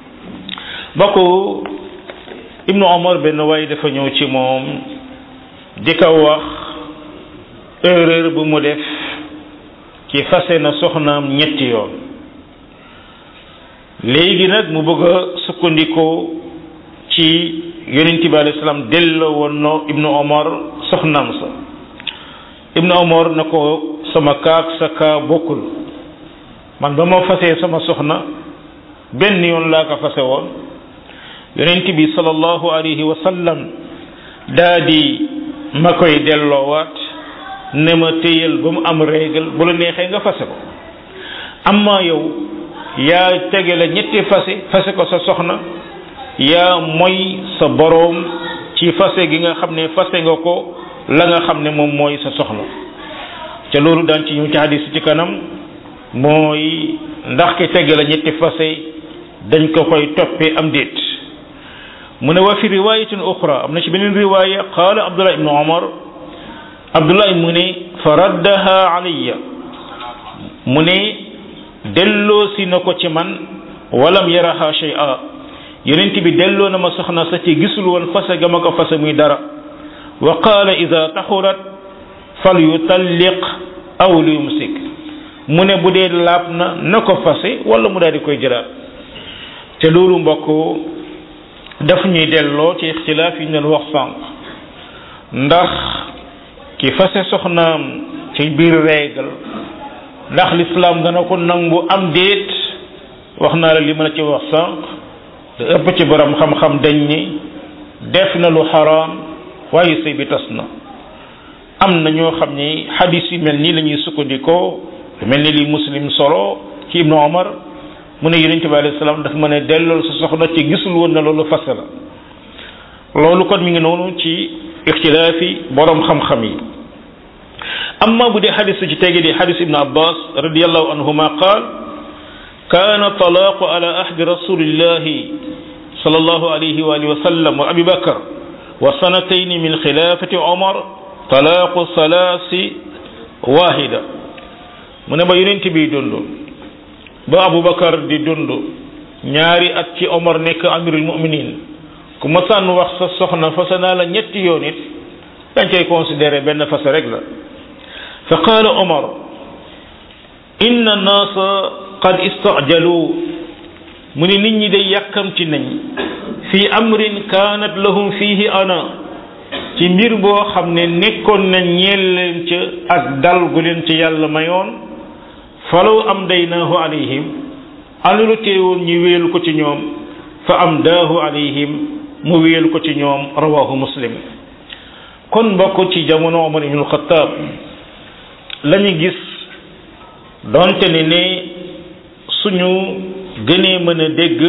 bokku ibnu omar benn waay dafa ñëw ci moom di ko wax erreur bu mu def ci fase na soxnaam ñetti yoon léegi nag mu bëgg a sukkandikoo ci yonent bi alayhi salaam delloo woon no ibnu omar soxnaam sa ibnu omar na ko sama kaak sa kaa bokkul man ba ma fasee sama soxna benn yoon laa ko fase woon yonent bi sallallahu alayhi wa sallam daa di ma koy delloowaat ne ma téyal ba mu am régal bu la neexee nga fase ko amma yow yaa tege la ñetti fase fase ko sa soxna yaa mooy sa boroom ci fase gi nga xam ne fase nga ko la nga xam ne moom mooy sa soxna ca loolu daan ci ñu ci hadis ci kanam mooy ndax ki tege la ñetti fase dañ ko koy toppee am déet mu ne wa fi riwayatin uxra am na ci beneen riwaya qaala abdullah ibnu omar abdullah mu ne fa raddaha alayya mu ne delloosi na ko ci man walam yaraha shay'a yonent bi delloo na ma soxna sa ci gisul woon fase ga ma ko fase muy dara wa qaala ida taxurat fal yutalliq aw liyumsik mu ne bu dee laab na na ko fase wala mu daal di koy jëlaat te loolu mbokk daf ñuy delloo ci ixtilaaf yi ñu doon wax sànq ndax ki fase soxnaam ci biir réegal ndax lislaam dana ko nangu am déet wax naa la li ma la ci wax sànq da ëpp ci borom xam-xam dañ ni def na lu xaraam waaye sëy bi tas na am na ñoo xam ni xadis yu mel nii la ñuy sukkandikoo mel ni li muslim solo ci ibnu omar mu ne yonent bi alayhi salaam dafa ma ne dellool sa soxna ci gisul woon na loolu fase la loolu kon mi ngi noonu ci ixtilaafi borom xam-xam yi amma bu dee xadis ci tege di xadis ibnu abbas radiallahu anhuma qaal kaana talaaqu ala ahdi rasulillahi sallallahu alayhi wa alihi wa sallam wa abi bakar wa sanatayni min xilaafati omar talaaqu salaasi waahida mu ne ba yonent bi dund ba abubakar di dund ñaari at ci omar nekk amirul muminin ku ma sànn wax sa soxna fase naa la ñetti yoon it dañ koy considéré benn fase rek la fa qaala omar inna naasa qad istajalu mu ni nit ñi day yàkkamti nañ fi amrin kaanat lahum fihi ana ci mbir boo xam ne nekkoon na ñeel leen ca ak dal gu leen ci yàlla mayoon falaw am daynaahu alayhim alulu teewoon ñu wéelu ko ci ñoom fa am daahu alayhim mu wéelu ko ci ñoom rawahu muslim kon mbokk ci jamono omar ibnul xataab la ñu gis donte ne ne suñu gënee mën a dégg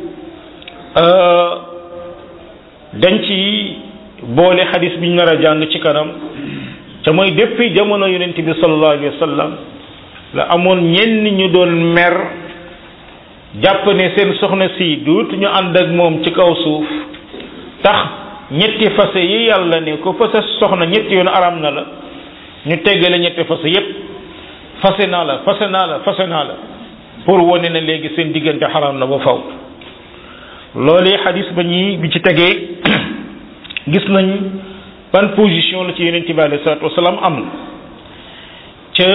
dañ ci boole xadis bi ñu nar a jàng ci kanam te mooy depuis jamono yonent bi sallallahu alayhi wa sallam la amoon ñenn ñu doon mer jàpp ne seen soxna si duut ñu ànd ak moom ci kaw suuf tax ñetti fase yi yàlla ne ko fase soxna ñetti yoon aram na la ñu teggale ñetti fase yépp fase naa la fase naa la fase naa la pour wane na léegi seen diggante xaram na ba faw loolee xadis ba ñi bi ci tegee gis nañ ban position la ci yonent bi alayhi salaatu wasalaam am ca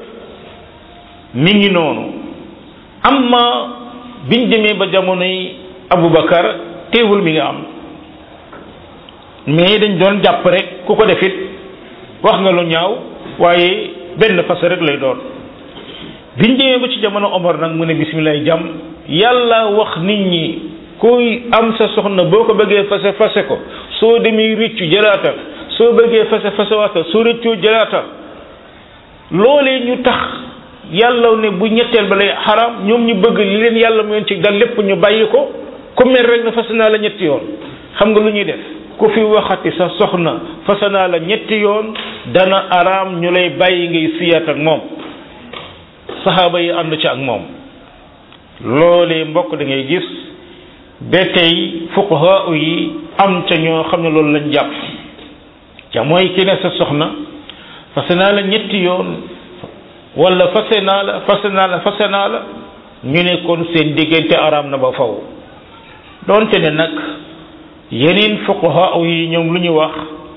mi ngi noonu amma biñ demee ba jamonoy Aboubacar teewul mi nga am mais dañ doon jàpp rek ku ko defit wax nga lu ñaaw waaye benn fas rek lay doon biñ demee ba ci jamono Omar nag mu ne bisimilah jàmm yàlla wax nit ñi kuy am sa soxna boo ko bëggee fase fase ko soo demee rëccu jëlaatal soo bëggee fase fase waatal soo rëccoo jëlaatal loolee ñu tax yàlla ne bu ñetteel ba lay xaram ñoom ñu bëgg li leen yàlla mu ci dal lépp ñu bàyyi ko ku mel rek na fase naa la ñetti yoon xam nga lu ñuy def ku fi waxati sa soxna fase naa la ñetti yoon dana araam ñu lay bàyyi ngay siyaat ak moom saxaaba yi ànd ci ak moom loolee mbokk da ngay gis ba tey fuqaha yi am ca ñoo xam ne loolu lañ jàpp ca mooy ki ne sa soxna fase naa la ñetti yoon wala fase naa la fase naa la fase naa la ñu ne kon seen diggante araam na ba faw doonte ne nag yeneen fuqaha yi ñoom lu ñu wax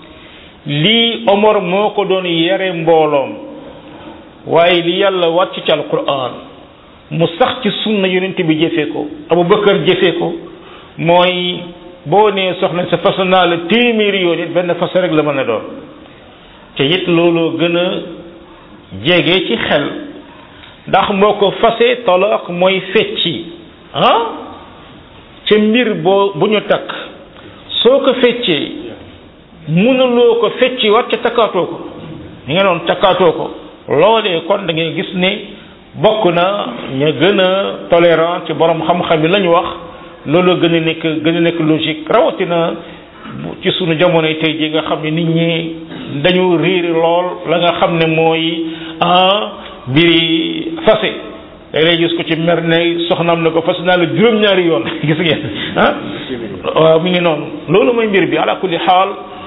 lii Omar moo ko doon yare mbooloom waaye li yàlla wàcc ci alquran mu sax ci sunna yonent bi jëfee ko Abubakar jëfee ko mooy boo nee soxna sa fas naa la téeméeri yoon it benn fas rek la mën a doon te it looloo gën a jege ci xel ndax moo ko fase talaq mooy fecci ah ca mbir boo bu ñu takk soo ko feccee mënuloo ko fecci wat ca takkaatoo ko ñu nga doon takkaatoo ko loolee kon da ngay gis ne bokk na ña gën a tolérant ci borom xam-xam yi la ñu wax loolu gën a nekk gën a nekk logique rawatina ci sunu jamonoy tey ji nga xam ne nit ñi dañu riiri lool la nga xam ne mooy ah mbiri fase day lay gis ko ci mer ne soxnaam na ko fas naa la juróom-ñaari yoon gis ngeen ah waaw mi ngi noonu loolu mooy mbir bi ala kulli xaal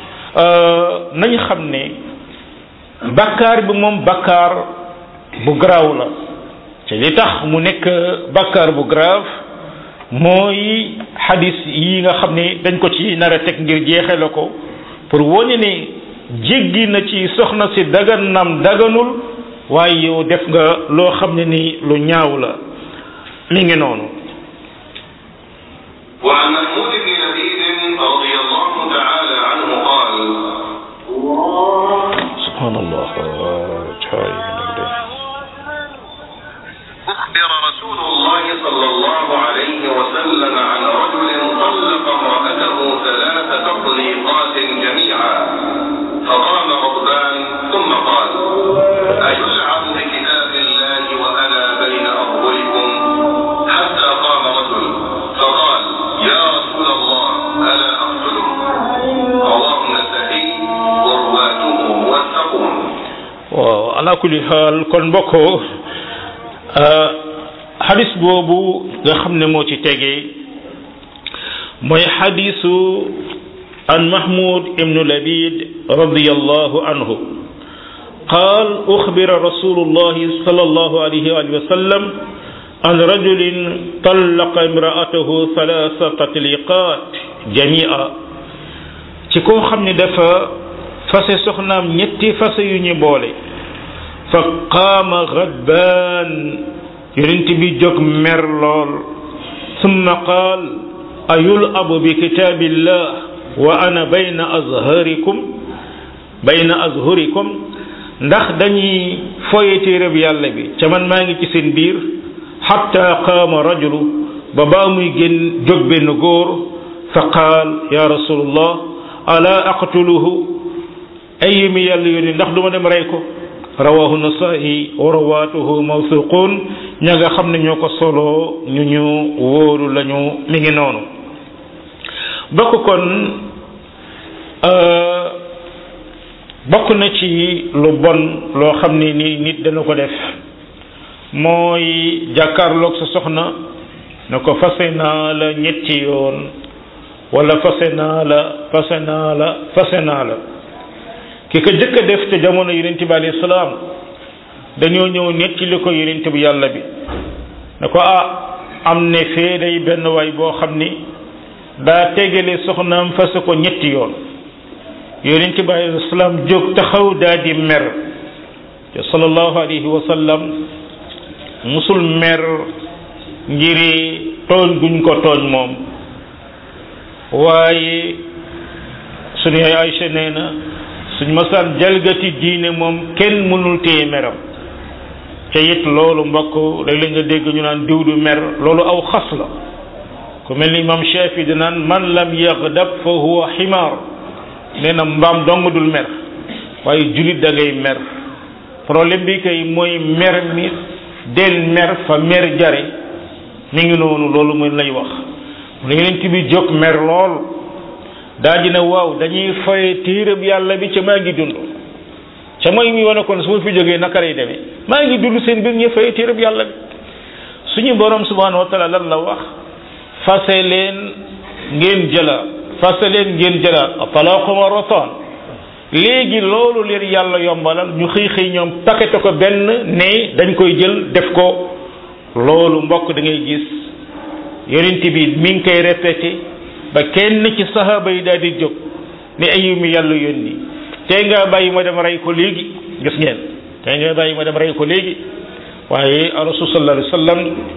nañu xam ne bakkaar bi moom bakkaar bu garaaw la te li tax mu nekk bakkaar bu grave mooy xadis yi nga xam ne dañ ko ci nar a teg ngir jeexe la ko pour wone ne jéggi na ci soxna si dagan nam daganul waaye yow def nga loo xam ne ni lu ñaaw la mi ngi noonu وعن محمود بن لبيد رضي الله تعالى عنه قال subhanallah أخبر رسول الله صلى الله عليه وسلم عن رجل طلق امرأته ثلاث تطليقات جميعا فقام غضبان ثم قال أيلعب بكتاب الله وأنا بين أظهركم حتى قام رجل فقال يا رسول الله ألا أقتله رواه النسائي ورواته موثقون waaw ala kulli xaal kon mbokk xadis boobu nga xam ne moo ci tegee mooy xadisu an mahmud ibnu labid radiallahu anhu قال أخبر رسول الله صلى الله عليه وآله وسلم عن رجل طلق امرأته ثلاث تطليقات jamia ci koo xam ne dafa fase soxnaam ñetti fase yu ñu boole fa qaama ghadbaan yonent bi jóg mer lool summa qaal ayul abu bi kitaabillah wa ana bayna azharikum bayna azhurikum ndax dañuy foye téereb yàlla bi ca man maa ngi ci seen biir xatta qaama rajulu ba baa muy génn jóg benn góor fa qaal ya rasulullah ala aqtuluhu ay mi yàlla yónni ndax duma dem rey ko rawahu nasaa'i wa rawaatuhu mawsuqun ña nga xam ne ñoo ko solo ñu ñu wóoru lañu mi ngi noonu bokk kon bokk na ci lu bon loo xam ne ni nit dana ko def mooy jàkkaarloog sa soxna na ko fase naa la ñetti yoon wala fase naa la fase naa la fase naa la ki ko jëkk a def te jamono yonent bi alayhi salaam dañoo ñëw netti li ko yonent bi yàlla bi ne ko ah am ne fee day benn waay boo xam ni daa tegale soxnaam fase ko ñetti yoon yonent bi alayhi salaam jóg taxaw daa di mer te sallallahu alayhi wa sallam musul mer ngiri tooñ guñ ko tooñ moom waaye suñu yaay Aïcha nee na suñ masaan jalgati diine moom kenn mënul téye meram te it loolu mbokk léeg-léeg nga dégg ñu naan diw du mer loolu aw xas la ku mel ni imam Shafi di naan man lam yaghdab fa huwa ximaar nee na mbaam dong dul mer waaye julit da ngay mer problème bi kay mooy mer mi del mer fa mer jare mi ngi noonu loolu mooy lay wax mu ne yonent bi jóg mer lool daa dina waaw dañuy faye téereb yàlla bi ca maa ngi dund ca mooy mi wane kon su ma fi jógee naka lay demee maa ngi dund seen biir ñu faye téereb yàlla bi suñu borom subhanahu wa taala lan la wax fase leen ngeen jëlaat fase leen ngeen jëlaat talaaqu marratan léegi loolu leen yàlla yombalal ñu xëy xëy ñoom pakete ko benn ne dañ koy jël def ko loolu mbokk da ngay gis yonent bi mi ngi koy répété ba kenn ci sahaaba yi daal di jóg ne ayu mi yàlla yónni tey nga bàyyi ma dem rey ko léegi gis ngeen tey nga bàyyi ma dem rey ko léegi waaye rasul sallallahu alayhi wa sallam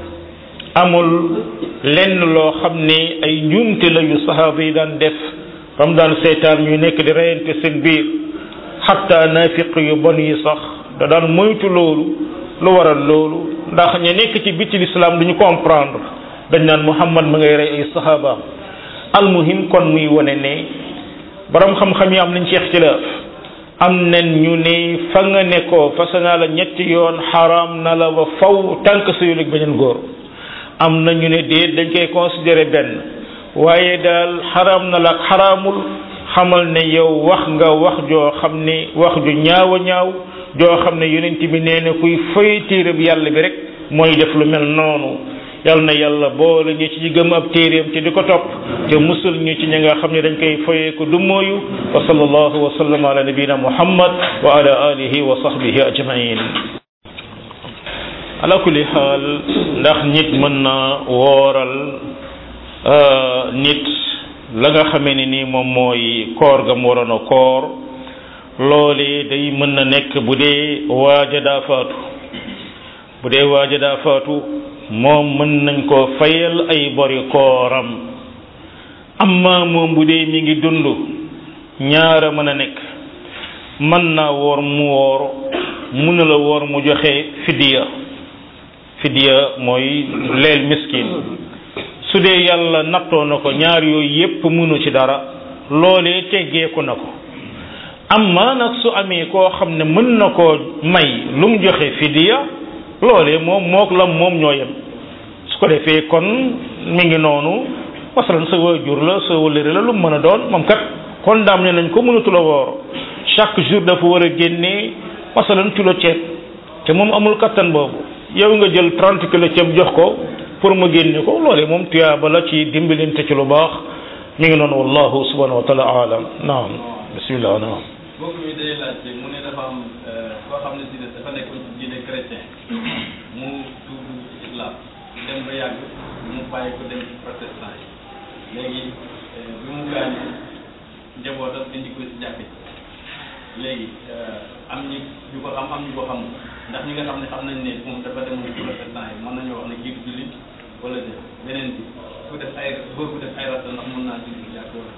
amul lenn loo xam ne ay njuumte la yu sahaaba yi daan def ba mu daan seetaan ñu nekk di reyante seen biir xatta naafiq yu bon yi sax da daan moytu loolu lu waral loolu ndax ña nekk ci biti l'islam duñu comprendre dañ naan muhammad ma ngay rey ay sahabaam almuhim kon muy wane ne borom xam-xam yi am nañ ci ixtilaaf am nañ ñu ne fa nga nekkoo fase naa la ñetti yoon xaraam na la ba faw tànk sëyul ak beneen góor am na ñu ne déet dañ koy considéré benn waaye daal xaraam na la ak xaraamul xamal ne yow wax nga wax joo xam ne wax ju ñaaw a ñaaw joo xam ne yonent bi nee na kuy fay téereb yàlla bi rek mooy def lu mel noonu yal na yàlla boole ñu ci gëm ab téeréem te di ko topp te musul ñu ci ñi nga xam ne dañ koy foyee ko du mooyu wa sallallahu wa sallam ala nabina muhammad wa ala alihi wa sahbihi ajmain ala kulli xaal ndax nit mën na wooral nit la nga xamee ne ni moom mooy koor ga mu waroon a koor loole day mën na nekk bu dee waaja daa faatu bu dee waaja daa faatu moom mën nañ ko fayal ay bori kooram amma moom bu dee mi ngi dund ñaara mën a nekk mën naa woor mu woor mun na la woor mu joxe fidiya fidiya mooy leel miskin su dee yàlla nattoo na ko ñaar yooyu yépp munu ci dara loolee teggeeku na ko amma nag su amee koo xam ne mën na koo may lu mu joxe fidiya loolee moom mook la moom ñoo yem su ko defee kon mi ngi noonu masalan sa waajur la sa wëllëre la lu mu mën a doon moom kat kon daam ne nañ ko mënatu la woor chaque jour dafa war a génnee masalan kilo ceeb te moom amul kattan boobu yow nga jël 30 kilo ceeb jox ko pour mu génne ko loolee moom tuyaaba la ci dimbalante ci lu baax mi ngi noonu wallahu subhanahu wa taala alam naam bismillah naam mbokk mi day laajte mu ne dafa am koo xam ne si ne dafa nekk ci diine chrétien mu tuub ci islam dem ba yàgg mu bàyyi ko dem ci protestant yi léegi bi mu gaañoo njabootam indi ko si jàkk léegi am ñi ñu ko xam am ñu ko xamul ndax ñi nga xam ne xam nañ ne moom dafa demoon pour le temps yi mën nañoo wax ne kii du jullit wala de beneen bi ku def ay góor ku def ay rasta ndax mën naa jullit jàkk wala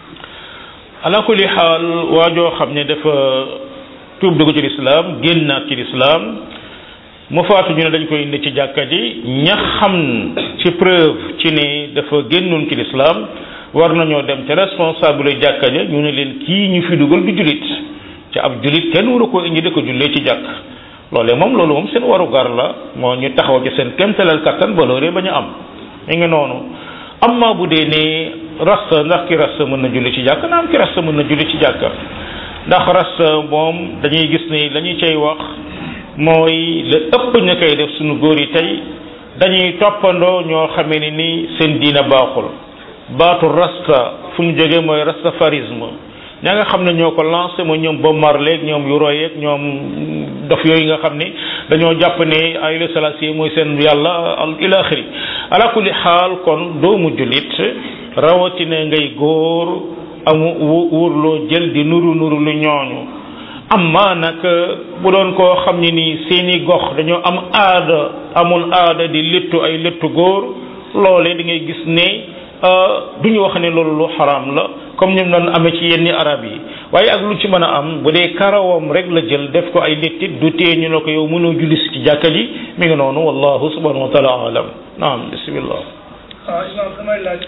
ala kulli xaal waajoo xam ne dafa tuub dugg ci lislaam génnaat ci lislaam mu faatu ñu ne dañ koy indi ci jàkka ji ña xam ci preuve ci ne dafa génnoon ci lislaam war nañoo dem te responsable jàkka ja ñu ne leen kii ñu fi dugal du julit ci ab julit kenn waru ko indi di ko jullee ci jàkk loolee moom loolu moom seen waru gar la moo ñu taxaw ci seen kéemtalal kattan ba loolee ba ñu am mi ngi noonu amma bu dee ne rasta ndax ki rasta mën na julli ci jàkk naam ki rasta mën na julli ci jàkk ndax rasta moom dañuy gis ne la ñu cay wax mooy la ëpp ña koy def suñu góor yi tey dañuy toppandoo ñoo xamee ne ni seen diina baaxul baatu rasta fu mu jógee mooy rastafarisme ña nga xam ne ñoo ko lancé mooy ñoom Bob Marley ñoom Yoroy ak ñoom dof yooyu nga xam ni dañoo jàpp ne Haïlé Sélassié mooy seen yàlla al ila axiri ala kulli xaal kon doomu jullit rawatina ngay góor amu wóorloo jël di nuru nuru lu ñooñu amma nag bu doon koo xam ne ni seeni gox dañoo am aada amul aada di léttu ay léttu góor loolee da ngay gis ne du ñu wax ne loolu lu xaraam la comme ñu doon amee ci yenni arab yi waaye ak lu ci mën a am bu dee karawam rek la jël def ko ay léttit du tee ñu ne ko yow mënoo julli si ci jàkka ji mi ngi noonu wallahu subhanahu wa taala alam naam bismillah waaw imaam damay laaj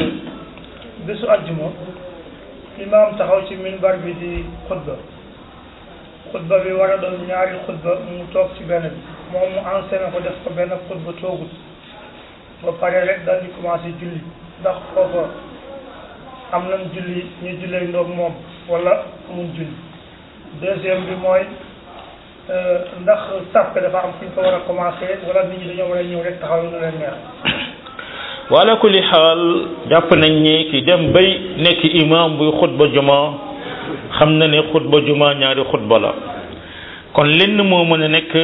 bésu àjjuma imaam taxaw ci minbar bi di xutba xutba bi war a doon ñaari xutba mu toog ci benn bi moom mu enseigné ko def ko benn xutba toogut ba pare rek daal di commencé julli ndax foofa am nañ julli ñu jullee ndoog moom wala amuñ julli deuxième bi mooy ndax sàppe dafa am fu ñu ko war a commencé wala nit ñi dañoo war a ñëw rek taxaw nu leen neex wala kulli xaal jàpp nañ ni ki dem bay nekk imam buy xutba juma xam na ne xutba juma ñaari xutba la kon lenn moo mën a nekk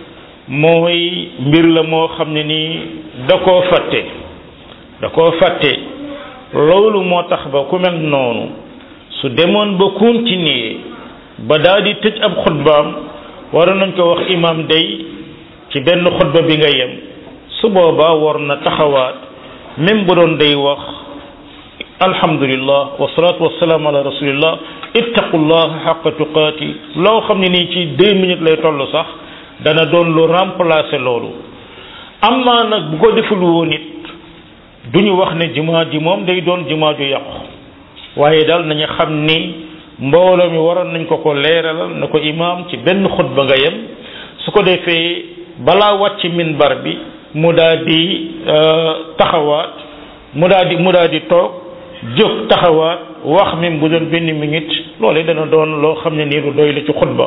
mooy mbir la moo xam ne ni da koo fàtte da koo fàtte loolu moo tax ba ku mel noonu su demoon ba continuer ba daal di tëj ab xutbaam waroon nañ ko wax imam day ci benn xutba bi nga yem su boobaa war na taxawaat même bu doon day wax alhamdulillah wasalaatu wasalaam ala rasulillah ittaqullah xaqa tuqaati loo xam ne nii ci deux minutes lay toll sax dana doon lu remplacer loolu amaa nag bu ko deful woon it du ñu wax ne jumaa ji moom day doon jumaa ju yàqu waaye daal nañu xam ni mbooloo mi waroon nañ ko ko leeralal na ko imaam ci benn xutba nga yem su ko defee balaa wàcc minbar bi mu daal di taxawaat mu daal di mu daal di toog jóg taxawaat wax même bu doon benn minute loolee dana doon loo xam ne nii lu doy la ci xutba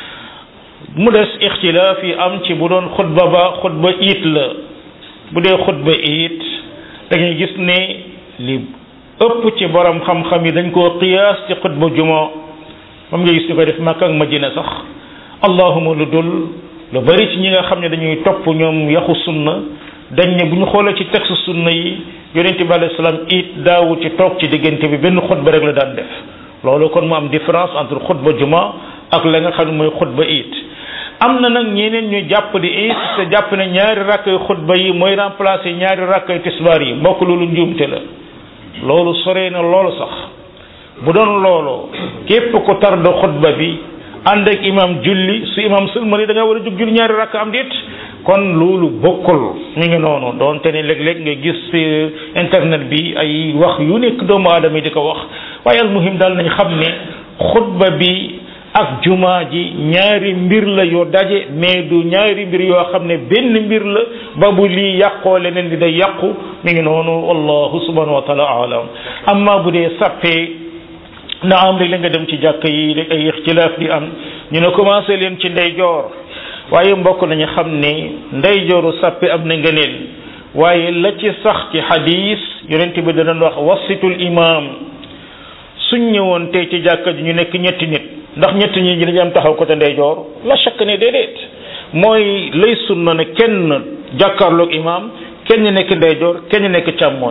mu des ixtilaaf yi am ci bu doon xutba ba xutba iit la bu dee xutba iit da ngay gis ne li ëpp ci borom xam-xam yi dañ koo qiyaas ci xutba juma moom nga gis ñu koy def Makka ak Madina sax allahuma lu dul lu bari ci ñi nga xam ne dañuy topp ñoom yaxu sunna dañ ne bu ñu xoolee ci texte sunna yi yonente bi alayhi salaam it daawu ci toog ci diggante bi benn xutba rek la daan def loolu kon mu am différence entre xutba juma ak la nga xam ne mooy xutba it am na nag ñeneen ñu jàpp di insisté jàpp ne ñaari rakkay xutba yi mooy remplacer ñaari rakkay tisbaar yi mbokk loolu njuumte la loolu soree na loolu sax bu doon loolu képp ko tarda xutba bi ànd ak imam julli su imam sëlmali da nga war a jóg julli ñaari rakk am déet kon loolu bokkul mi ngi noonu doonte ne léeg-léeg nga gis ci internet bi ay wax yu nekk doomu aadama yi di ko wax waaye al muhim daal nañ xam ne xutba bi ak jumaa ji ñaari mbir la yoo daje mais du ñaari mbir yoo xam ne benn mbir la ba bu lii yàqoo leneen li day yàqu mi ngi noonu wallahu subhanahu wa taala alam amma bu dee sàppee na am rek la nga dem ci jàkk yi rek ay ixtilaaf di am ñu ne commencé leen ci ndeyjoor waaye mbokk nañu xam ne ndeyjooru sàppe am na ngëneel waaye la ci sax ci xadis yonent bi dana wax wasitul imam suñ ñëwoon tey ci jàkka ji ñu nekk ñetti nit ndax ñetti ñi dañu am taxaw côté ndeyjoor la chaque ne déedéet mooy lay sunna ne kenn jàkkaarloog imam kenn nekk ndeyjoor kenn nekk càmmooñ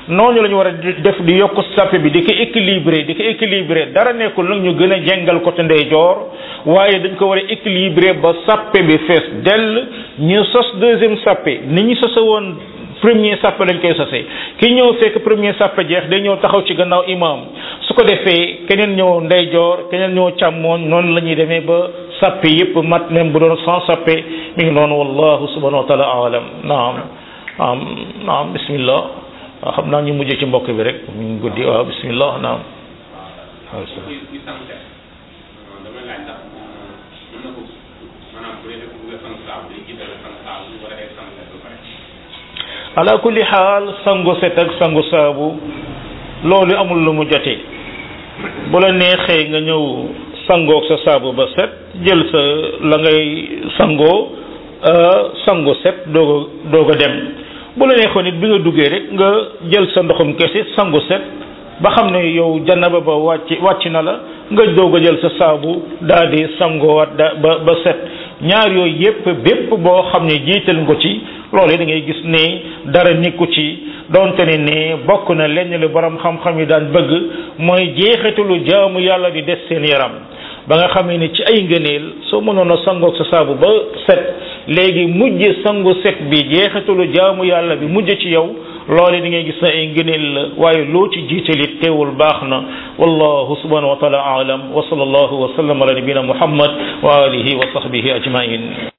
noonu la ñu war a def di yokk sàppe bi di ko équilibré di ko équilibré dara nekkul nag ñu gën a jengal côté ndeyjoor waaye dañ ko war a équilibré ba sàppe bi fees dell ñu sos deuxième sàppe ni ñu sosa woon premier sàppe lañ koy sosé ki ñëw fekk premier sàppe jeex day ñëw taxaw ci gannaaw imam su ko defee keneen ñëw ndeyjoor keneen ñëw càmmooñ noonu la ñuy demee ba sàppe yépp mat même bu doon sans sàppe mi ngi noonu wallahu subhanahu wa taala alam naam naam naam bismillah waaw xam naa ñu mujjee ci mbokk bi rek ñu ngi guddi waaw bismillah naam waaw kuy kuy sangu set damay laaj ndax mën na ko maanaam bu dee dafa bëgg a sangu saabu day jiital sangu saabu wala day sangu set ba pare ala kulli xaal sangu set ak sangu saabu loolu amul lu mu jotee bu la neexee nga ñëw sangoog sa saabu ba set jël sa la ngay sangoo sangu set doog a doog a dem bu la neexoon nit bi nga duggee rek nga jël sa ndoxum kese sangu set ba xam ne yow janaba ba wàcc wàcc na la nga doog a jël sa saabu daal di sangoowaat da ba ba set ñaar yooyu yépp bépp boo xam ne jiital nga ci loolu da ngay gis ne dara nekku ci donte ne ne bokk na lenn lu borom xam-xam yi daan bëgg mooy jeexitalu jaamu yàlla di des seen yaram ba nga xamee ne ci ay ngëneel soo mënoon a sangoog sa saabu ba set léegi mujj sangu set bi jeexitalu jaamu yàlla bi mujj ci yow loole di ngay gis na ay ngëneel la waaye loo ci jiitalit teewul baax na wallahu subhanahu wa taala aalam wa sallallahu wa sallam ala nabina muhammad wa alihi wa sahbihi ajmain